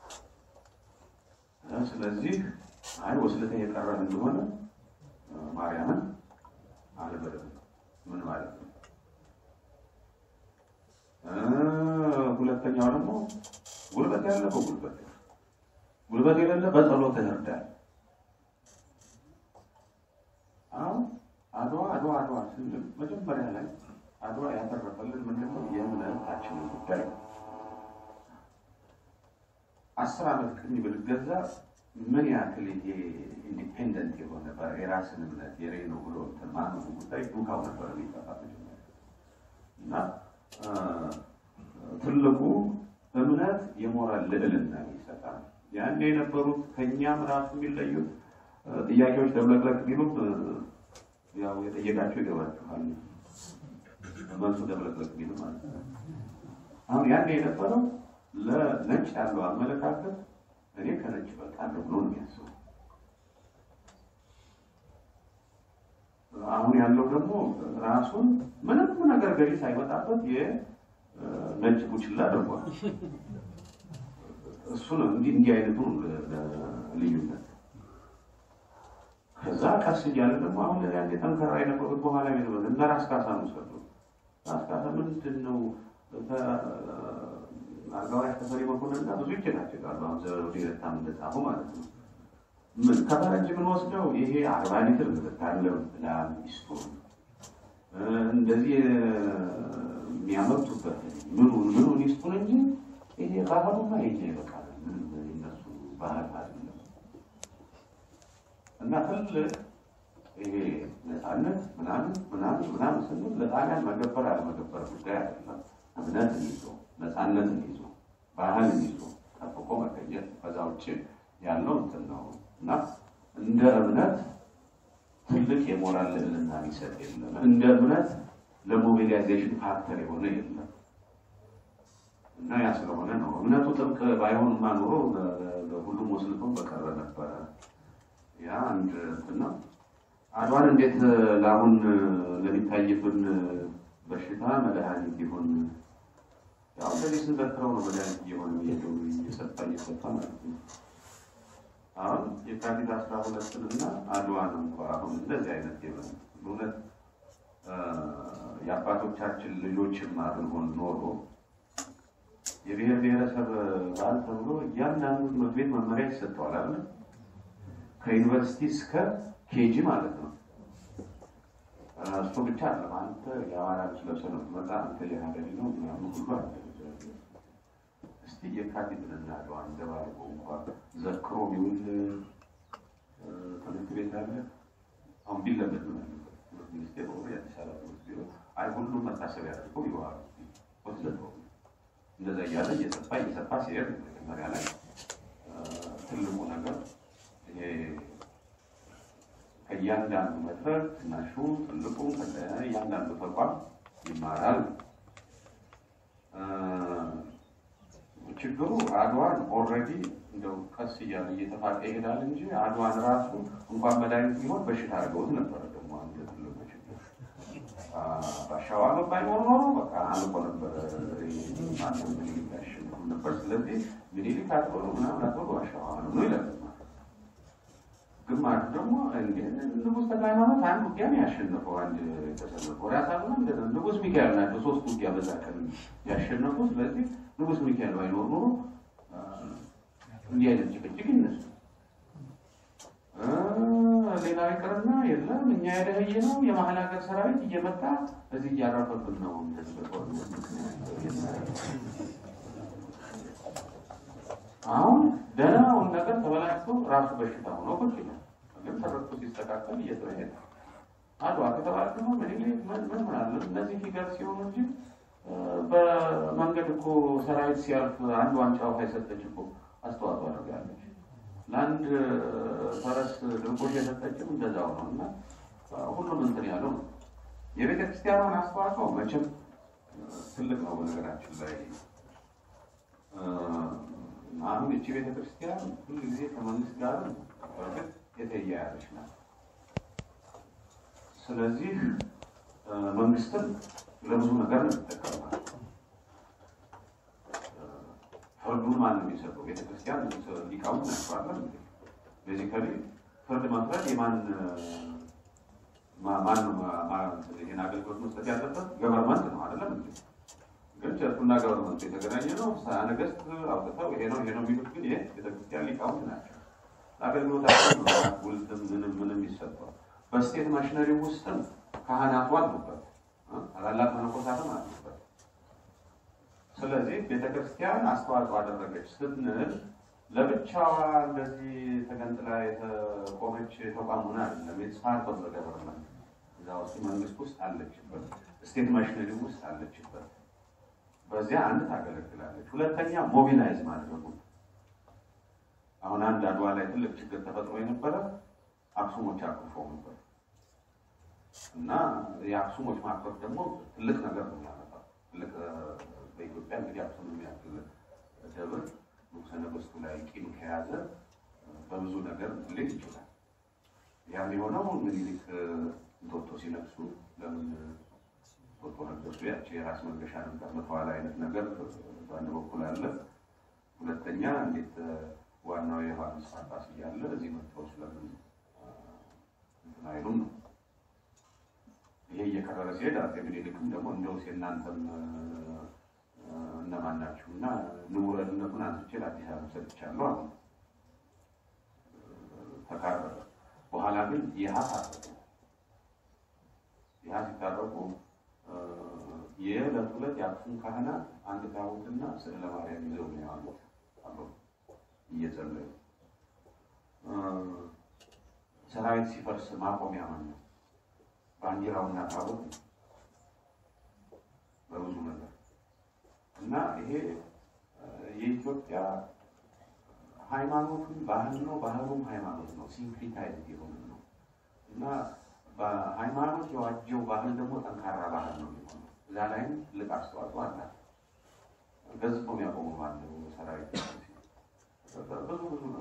ስለዚህ አይ ወስልተ የቀረ እንደሆነ ማርያምን አልበለም ምን ማለት ነው? ሁለተኛው ደግሞ ጉልበት ያለ በጉልበት ጉልበት የሌለ በጸሎት ይርዳል። አሁን አድዋ አድዋ አድዋ ስንል መጀመሪያ ላይ አድዋ ያተረፈልን ምንድን ነው? የእምነታችንን ጉዳይ ነው። አስር ዓመት ቅኝ ብንገዛ ምን ያክል ይሄ ኢንዲፔንደንት የሆነ የራስን እምነት የሬ ነው ብሎ ማመኑ ጉዳይ ዱካው ነበር የሚጠፋ መጀመሪያ እና ትልቁ እምነት የሞራል ልዕልና ይሰጣል። ያን የነበሩት ከእኛም ራሱ የሚለዩት ጥያቄዎች ደብለቅለቅ ቢሉም ያው የጠየቃቸው ይገባችኋል። መልሱ ደብለቅለቅ ቢሉ ማለት ነው። አሁን ያን የነበረው ለነጭ ያለው አመለካከት እኔ ከነጭ በልጣለሁ ብሎ ነው የሚያስበው። አሁን ያለው ደግሞ ራሱን ምንም ነገር ገዢ ሳይመጣበት ነጭ ቡችላ አድርጓል። እሱ ነው እንዲህ እንዲህ አይነቱ ልዩነት። ከዛ ቀስ እያለ ደግሞ አሁን ያኔ ጠንከራ የነበሩት በኋላ የነበሩት እነ ራስ ካሳ ነው ሰጡ። ራስ ካሳ ምንድን ነው አልጋወራሽ ተፈሪ መኮንን እና ብዙ ይጨቃጨቃሉ። አሁን ዘውዴ ረታም እንደጻፉ ማለት ነው። ምን ከፈረንጅ ምን ወስደው ይሄ አርባ ሊትር ምትታለው ላም ሚስቱን እንደዚህ የሚያመርቱበት ምኑን ምኑን ይስጡን እንጂ ይሄ ባህሉማ ይሄ በቃ ምንም እነሱ ባህል አይደለም። እና ትልቅ ይሄ ነፃነት ምናምን ምናምን ምናምን ስንል ለጣሊያን መገበር አለመገበር ጉዳይ አይደለም። እምነትን ይዞ ነፃነትን ይዞ ባህልን ይዞ ጠብቆ መገኘት ከዛ ውጭ ያለው እንትን ነው እና እንደ እምነት ትልቅ የሞራል ልዕልና ሊሰጥ የለም። እንደ እምነት ለሞቢላይዜሽን ፋክተር የሆነ የለም እና ያ ስለሆነ ነው እምነቱ ጥብቅ ባይሆንማ ኖሮ ለሁሉም ወስልቶ በቀረ ነበረ። ያ አንድ እንትን ነው። አድዋን እንዴት ለአሁን ለሚታይብን በሽታ መድኃኒት ይሆን? ያው እንደዚህ ስንዘክረው ነው መድኃኒት እየሆነ እየሄደው እየሰፋ እየሰፋ ማለት ነው። አሁን የካቲት አስራ ሁለትን እና አድዋን እንኳ አሁን እንደዚህ አይነት የሆነ በእውነት የአባቶቻችን ልጆችም አድርጎን ኖሮ የብሔር ብሔረሰብ በዓል ተብሎ እያንዳንዱ ትምህርት ቤት መመሪያ ይሰጠዋል አለ ከዩኒቨርሲቲ እስከ ኬጂ ማለት ነው። እሱ ብቻ አለም አንተ የአማራ ልብስ ለብሰህ ነው ትመጣ አንተ የሀገሪ ነው ምናምን ሁሉ አለ። እስቲ የካቲትን እናለው አንደባርጎ እንኳ ዘክሮ ቢውል ትምህርት ቤት አለ አሁን ቢለመድ ነው ትምህርት ሚኒስቴር ሆኖ የአዲስ አበባ ትምህርት ቢሮ አይ ሁሉም መታሰቢያ አድርጎ ይዋሉ ወስደው እንደዛ እያለ እየሰፋ እየሰፋ ሲሄድ መጀመሪያ ላይ ትልቁ ነገር ይሄ ከእያንዳንዱ መድረክ ትናሹ ትልቁ እያንዳንዱ ተቋም ይማራል። ችግሩ አድዋን ኦልሬዲ እንደው ቀስ እያለ እየተፋቀ ይሄዳል እንጂ አድዋን ራሱ እንኳን መድኃኒት ቢሆን በሽታ አድርገውት ነበረ። ደግሞ አንድ ትልቁ ችግር ባሻዋ ባይኖር ኖሮ በቃ አንቆ ነበረ ማንም ምኒልክ ያሸንፉ ነበር። ስለዚህ ምኒልክ አጥበሉ ምናምን አጥበሉ ባሻዋ ነው ይላል። ግማሹ ደግሞ ንጉሥ ተክለ ሃይማኖት አንድ ውጊያ ነው ያሸነፈው። አንድ ተሰለፈው ራሳሉ ንጉሥ ሚካኤል ናቸው ሶስት ውጊያ በዛ ቀን ያሸነፉ። ስለዚህ ንጉሥ ሚካኤል ባይኖር ኖሮ እንዲህ አይነት ጭቅጭቅ ይነሱ። ሌላ ይቅርና የለም እኛ የደህየ ነው የመሀል ሀገር ሰራዊት እየመጣ እዚህ እያረፈብን ነው። አሁን ደህናውን ነገር ተበላሽቶ ራሱ በሽታ ሆኖ ቁጭ ይላል። ግን ተረቱ ሲስተካከል እየተሄደ አድዋ ከተባለ ደግሞ ምን ምን ምን ምናለን እነዚህ ፊገር ሲሆኑ እንጂ በመንገድ እኮ ሰራዊት ሲያልፍ አንድ ዋንጫ ውሃ የሰጠች እኮ አስተዋጽኦ አድርጋለች። ለአንድ ፈረስ ድርቆሽ የሰጠችም እንደዛው ነው እና ሁሉም እንትን ያለው ነው። የቤተ ክርስቲያኗን አስተዋጽኦ መቼም ትልቅ ነው። በነገራችን ላይ አሁን እቺ ቤተ ክርስቲያን ሁሉ ጊዜ ከመንግስት ጋር በእርግጥ የተያያዘች ናት። ስለዚህ መንግስትን ለብዙ ነገር ነው የሚጠቀማል። ፍርዱን ማን ነው የሚሰጠው? ቤተክርስቲያን ሊቃውንት ናቸው አለ ቤዚካሊ ፍርድ መፍረድ የማን ማን ነው ይህን አገልግሎት መስጠት ያለበት ገቨርመንት ነው አይደለም እንዴ? ግን ቸርቹና ገቨርመንቱ የተገናኘ ነው። ነገስት አውጥተው ይሄ ነው ይሄ ነው የሚሉት ግን ይሄ ቤተክርስቲያን ሊቃውንት ናቸው። አገልግሎታቸው ውልትም ምንም ምንም ይሰጠዋል። በስቴት ማሽነሪ ውስጥም ካህናቱ አሉበት፣ ታላላቅ መነኮሳትም አሉበት። ስለዚህ ቤተክርስቲያን አስተዋጽኦ አደረገች ስንል ለብቻዋ እንደዚህ ተገንጥላ የተቆመች ተቋም ሆና አይደለም። የተስፋት ገቨርንመንት እዛ ውስጥ መንግስት ውስጥ አለችበት፣ ስቴት ማሽነሪ ውስጥ አለችበት። በዚያ አንድ ታገለግላለች። ሁለተኛ ሞቢላይዝ ማድረጉ አሁን አንድ አድዋ ላይ ትልቅ ችግር ተፈጥሮ የነበረ አክሱሞች አኩርፈው ነበር እና የአክሱሞች ማክፈፍ ደግሞ ትልቅ ነገር ነው የሚያመጣው። ትልቅ በኢትዮጵያ እንግዲህ አክሱም የሚያክል ደብር ንጉሠ ነገሥቱ ላይ ቂም ከያዘ በብዙ ነገር ሊል ይችላል። ያም የሆነው ምኒልክ እንጦጦ ሲነግሱ ለምን እንጦጦ ነገሱ? ያቺ የራስ መንገሻ ነበር መተዋል አይነት ነገር በአንድ በኩል አለ። ሁለተኛ እንዴት ዋናው የዮሐንስ ጳጳስ እያለ እዚህ መጥተው ስለምን እንትን አይሉም ነው። ይሄ እየከረረ ሲሄድ አፄ ምኒልክም ደግሞ እንደውስ የእናንተም እነማን ናችሁ እና ንቡረንነቱን አንስቼ ለአዲስ አበባ ሰጥቻለሁ አሉ። ተካረረ። በኋላ ግን ይሀ ታረቁ። ይሀ ሲታረቁ የዕለት ሁለት የአክሱም ካህናት አንድ ታቦትና ስዕለ ማርያም ይዘው ነው የዋሉት አብረው እየጸለዩ ሰራዊት ሲፈርስ ማቆሚያ ማን ነው? ባንዲራውና ታቦት ነው። በብዙ ነገር እና ይሄ የኢትዮጵያ ሃይማኖቱም ባህል ነው፣ ባህሉም ሃይማኖት ነው። ሲምፕሊታይዝ የሆነ ነው እና በሃይማኖት የዋጀው ባህል ደግሞ ጠንካራ ባህል ነው የሚሆነው። እዛ ላይም ትልቅ አስተዋጽኦ አላት። ገዝቶ የሚያቆሙ ባለው ሰራዊት ብዙ ብዙ ነው።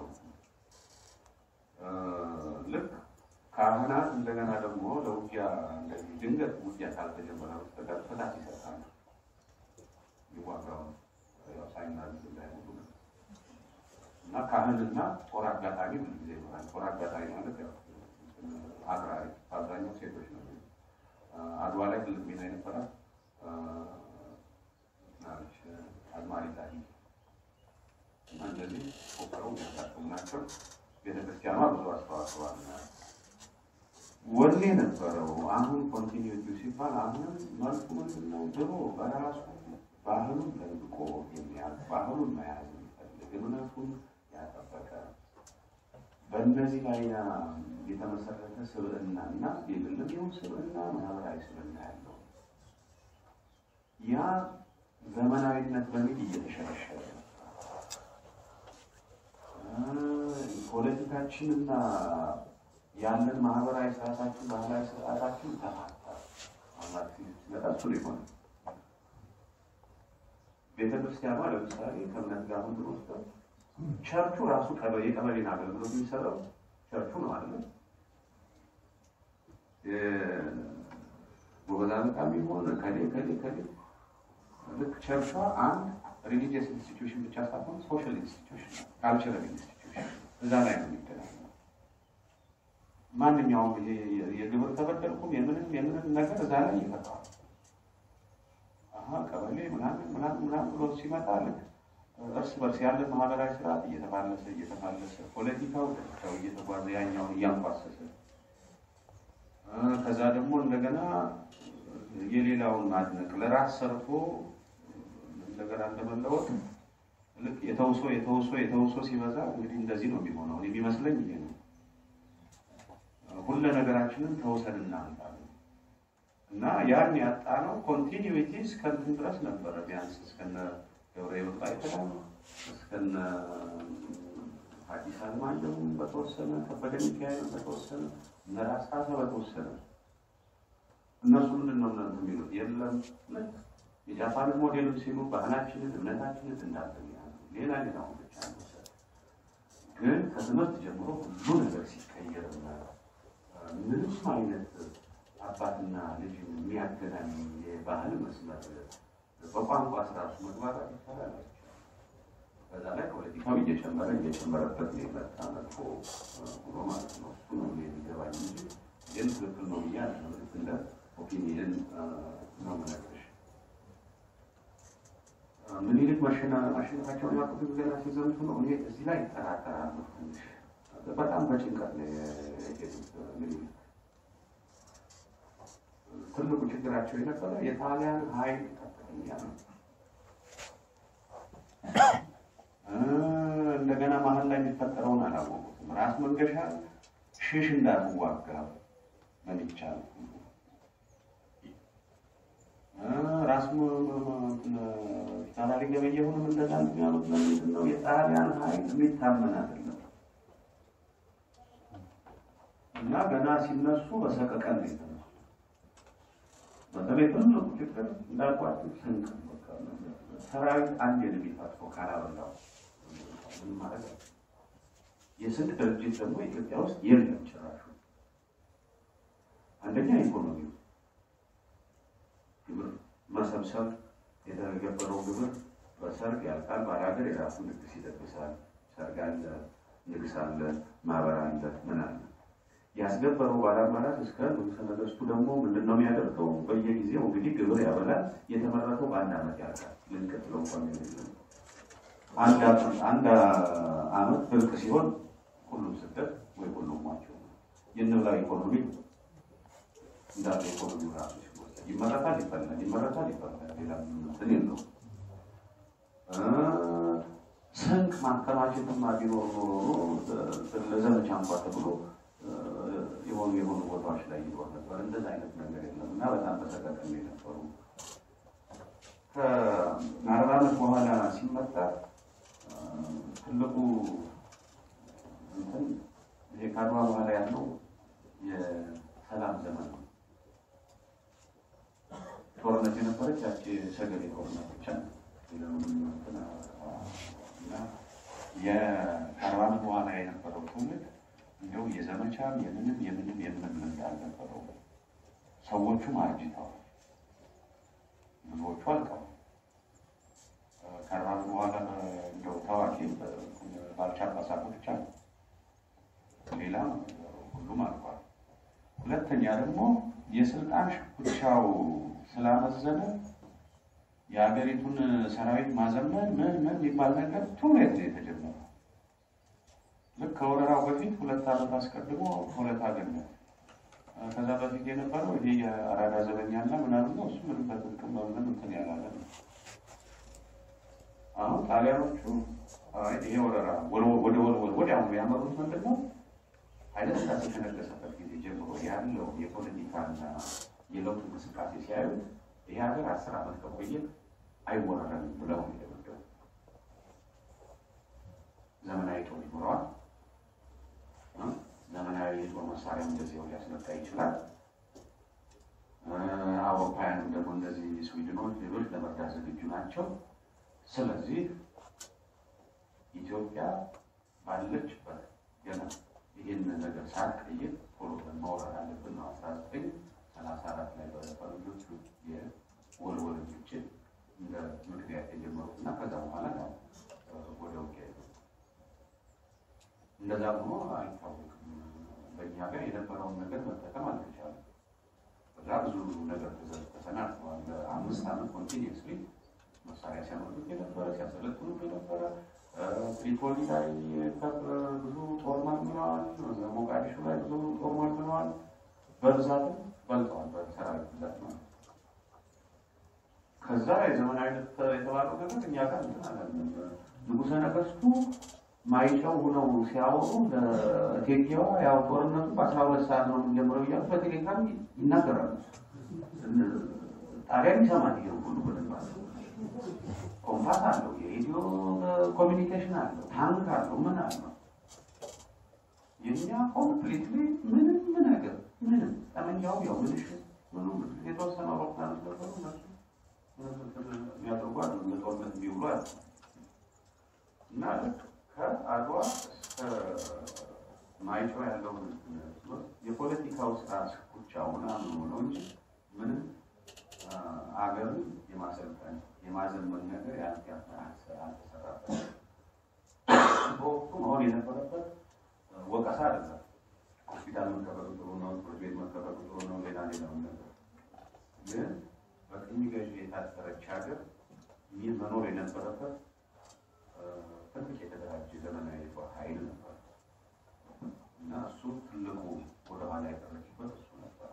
ልክ ካህናት እንደገና ደግሞ ለውጊያ እንደዚህ ድንገት ውጊያ ካልተጀመረ በስተቀር ፍታት ይሰጣሉ። ይዋጋውን ሳይናዝ እንዳይሞቱ እና ካህንና ጦር አጋጣሚ ብዙ ጊዜ ይኖራል። ጦር አጋጣሚ ማለት ያው አክራሪ በአብዛኛው ሴቶች ነው። አድዋ ላይ ትልቅ ሚና የነበራት አዝማሪ ታሪክ ለዚህ ፎክረው የሚያጋጥሙ ናቸው። ቤተክርስቲያኗ ብዙ አስተዋጽኦ አላት። ወኔ ነበረው። አሁን ኮንቲኒቲ ሲባል አሁን መልኩ ምንድን ነው? ድሮ በራሱ ባህሉን ለብቆ የሚያልፍ ባህሉን መያዝ የሚፈልግ እምነቱን ያጠበቀ በእነዚህ ላይ የተመሰረተ ስብዕና እና የግልም ይሁን ስብዕና ማህበራዊ ስብዕና ያለው ያ ዘመናዊነት በሚል እየተሸረሸረ ፖለቲካችንና ያለን ማህበራዊ ስርዓታችን ባህላዊ ስርዓታችን ተፋታ መጣሱ ሊሆን ቤተክርስቲያኗ ለምሳሌ ከእምነት ጋር ሁሉ ወስደው ቸርቹ ራሱ ቀበሌ የቀበሌን አገልግሎት የሚሰራው ቸርቹ ነው አለ ጎበዝ አለቃ የሚሆን ከሌ ከሌ ከሌ ልክ ቸርቿ አንድ ሪሊጂየስ ኢንስቲትዩሽን ብቻ ሳይሆን ሶሻል ኢንስቲትዩሽን ካልቸራል ኢንስቲትዩሽን እዛ ላይ ነው የሚገናኘው። ማንኛውም ይሄ የግብር ተበደልኩም የምንም የምንም ነገር እዛ ላይ ይፈታል። አሀ ቀበሌ ምናምን ምናምን ምናምን ብሎ ሲመጣ ልክ እርስ በርስ ያለ ማህበራዊ ስርዓት እየተፋለሰ እየተፋለሰ ፖለቲካው ደረጃው እየተጓዘ ያኛውን እያንኳሰሰ ከዛ ደግሞ እንደገና የሌላውን ማድነቅ ለራስ ሰርቶ እንደገና እንደመለወጥ ልክ የተውሶ የተውሶ የተውሶ ሲበዛ እንግዲህ እንደዚህ ነው የሚሆነው። የሚመስለኝ ይሄ ነው። ሁለ ነገራችንን ተውሰን እናምጣለን እና ያን ያጣነው ኮንቲኒዊቲ እስከንትን ድረስ ነበረ። ቢያንስ እስከነ ገብረ ሕይወት ባይተዳም እስከነ ሐዲስ ዓለማየሁም በተወሰነ ከበደ ሚካኤል በተወሰነ እነ ራስ ካሳ በተወሰነ እነሱ ምንድን ነው እነሱ የሚሉት የለም የጃፓን ሞዴል ሲሉ ባህላችንን እምነታችንን እንዳለ ሌላ ሌላ ብቻ ግን ከትምህርት ጀምሮ ሁሉ ነገር ሲቀየርና ምንም አይነት አባትና ልጅ የሚያገናኝ የባህል መስመር በቋንቋ ስራሱ መግባባት ይቻላል። በዛ ላይ ፖለቲካው እየጨመረ እየጨመረበት ነው የመጣ መጥፎ ብሎ ማለት ነው። እሱ ነው የሚገባኝ እንጂ ግን ትክክል ነው ብዬ ልክ እንደ ኦፒኒየን ነው የምነግርሽ። ምኒልክ ማሸነፋቸውን ያውቁት ገና ሲዘምቱ ነው። እኔ እዚህ ላይ ይጠራጠራሉ ትንሽ በጣም በጭንቀት ነው የሄዱት ምኒልክ። ትልቁ ችግራቸው የነበረ የጣሊያን ኃይል ከፍተኛ ነው። እንደገና መሀል ላይ የሚፈጠረውን አላወቁትም። ራስ መንገሻ ሽሽ እንዳትዋጋ በሚቻል ራስ ተማሪ ገበየሁንም እንደዛ የሚያሉት ለምንድን ነው? የጣሊያን ኃይል የሚታመን አይደለም እና ገና ሲነሱ በሰቀቀን ነው የተነሱ። በተለይ ትልቁ ችግር እንዳልኳቸው ስንቅ ሰራዊት አንድ የሚፈጥሮ ካላበላው ምን ማለት ነው? የስንቅ ድርጅት ደግሞ ኢትዮጵያ ውስጥ የለም ጭራሹ። አንደኛ ኢኮኖሚው ግብር መሰብሰብ የተገበረው ግብር በሰርግ ያልቃል። ባላገር የራሱ ንግስ ይደግሳል። ሰርግ አለ፣ ንግስ አለ፣ ማህበር አለ፣ ምን አለ። ያስገበረው ባላማራት እስከ ንጉሠ ነገሥቱ ደግሞ ምንድን ነው የሚያደርገው? በየጊዜው እንግዲህ ግብር ያበላል። የተመረተው በአንድ ዓመት ያልቃል። ልንቀጥለው እንኳን አንድ ዓመት ብርቅ ሲሆን ሁሉም ስደት ወይ ሁሉም ሟቸው የንብላ ኢኮኖሚ እንዳለ ኢኮኖሚ ራሱ ይመረታል ይፈላል፣ ይመረታል ይፈላል። ሌላ እንትን የለውም። ስንቅ ማከማቸትማ ቢኖር ኖሮ ለዘመቻ እንኳ ተብሎ የሆኑ የሆኑ ቦታዎች ላይ ይኖር ነበር። እንደዛ አይነት ነገር የለም እና በጣም በሰቀቀን የነበሩ ከአርባ ዓመት በኋላ ሲመጣ ትልቁ እንትን ይሄ ከአድዋ በኋላ ያለው የሰላም ዘመን ነው። ጦርነት የነበረች ያቺ ሰገሌ ጦርነት ብቻ ነው። የአርባ ዓመት በኋላ የነበረው ትውልድ እንደው የዘመቻም የምንም የምንም የምንም ልምድ አልነበረው። ሰዎቹም አርጅተዋል፣ ብዙዎቹ አልቀዋል። ከአርባ ዓመት በኋላ እንደው ታዋቂ ባልቻ ጳሳቶ ብቻ ነው። ሌላ ሁሉም አልቋል። ሁለተኛ ደግሞ የስልጣን ሽኩቻው ስላመዘነ የሀገሪቱን ሰራዊት ማዘመን ምን ምን የሚባል ነገር ቱሬት ነው የተጀመረው። ልክ ከወረራው በፊት ሁለት ዓመት አስቀድሞ ሁለት አገኘ። ከዛ በፊት የነበረው ይሄ የአራዳ ዘበኛና ምናምን ነው። እሱ ምንም በጥቅም በምንም እንትን ያላለ ነው። አሁን ጣሊያኖቹ አይ ይሄ ወረራ ወደ ወደ ወዲያውኑ ያመሩት ምንድን ነው? ኃይለ ሥላሴ ከነገሰበት ጊዜ ጀምሮ ያለው የፖለቲካና የለውጥ እንቅስቃሴ ሲያዩ ይህ ሀገር አስር ዓመት ከቆየ አይወረረም ብለው ነው የደመደሙ። ዘመናዊ ጦር ይኖረዋል። ዘመናዊ የጦር መሳሪያ እንደዚያው ሊያስመጣ ይችላል። አውሮፓውያንም ደግሞ እንደዚህ ስዊድኖች፣ ሌሎች ለመርዳት ዝግጁ ናቸው። ስለዚህ ኢትዮጵያ ባለችበት ገና ይህን ነገር ሳትቀይር ቶሎ መውረድ አለብን ነው አስራ ዘጠኝ ሰላሳ አራት ላይ በፈረንጆቹ የወልወል ግጭት እንደ ምክንያት የጀመሩት እና ከዛ በኋላ ነው ወደ ውጊያ እንደዛ ሆኖ አይታወቅም። በእኛ ሀገር የነበረውን ነገር መጠቀም አልተቻለም። በዛ ብዙ ነገር ተሰናድተዋል። ለአምስት ዓመት ኮንቲኒስሊ መሳሪያ ሲያመጡት የነበረ ሲያሰለጥኑት የነበረ ትሪፖሊ ላይ ብዙ ጦር መልምለዋል። ሞቃዲሾ ላይ ብዙ ጦር መልምለዋል። በብዛትም በልጠዋል። በሰራዊት ብዛት ማለት ከዛ የዘመናዊነት የተባለው ነገር እኛ ጋር እንትን አለ። ንጉሠ ነገሥቱ ማይጨው ሆነው ሲያወሩ ለእቴጌዋ ያው ጦርነቱ በአስራ ሁለት ሰዓት ነው የሚጀምረው እያሉ በቴሌግራም ይናገራሉ። ጣሊያን ይሰማል። ይሄ ሁሉ በደንብ ኮምፓስ አለው፣ የሬዲዮ ኮሚኒኬሽን አለው፣ ታንክ አለው፣ ምን አለው። የእኛ ኮምፕሊትሊ ምንም ነገር ምንም ጠመንጃው ያው ምንሽ ምኑ የተወሰነ አውሮፕላኖች ነበሩ እነሱ የሚያደርጓል ለጦርነት የሚውሉ አለ እና ልክ ከአድዋ እስከ ማይጨው ያለውን የፖለቲካው ስራ ብቻውን ምኑ ነው እንጂ ምንም አገርን የማሰልጠን የማዘመን ነገር አልተሰራበት። በወቅቱ መሆን የነበረበት ወቀሳ አይደለም። ሆስፒታል መከፈቱ ጥሩ ነው፣ ትምህርት ቤት መከፈቱ ጥሩ ነው፣ ሌላ ሌላውን ነገር ግን በቅኝ ገዢ የታጠረች ሀገር ይህ መኖር የነበረበት ትልቅ የተደራጀ ዘመናዊ የጦር ኃይል ነበር እና እሱ ትልቁ ወደኋላ የቀረችበት እሱ ነበረ።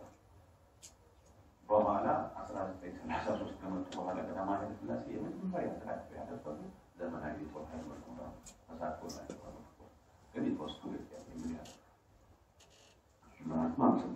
በኋላ አስራ ዘጠኝ ሰላሳ ሶስት ከመጡ በኋላ ቀዳማዊ ኃይለ ሥላሴ የመጀመሪያ ተካትሎ ያደረጉ ዘመናዊ የጦር ኃይል መኖራ ተሳትፎላቸዋል። ግን የተወስቱ ምን ያህል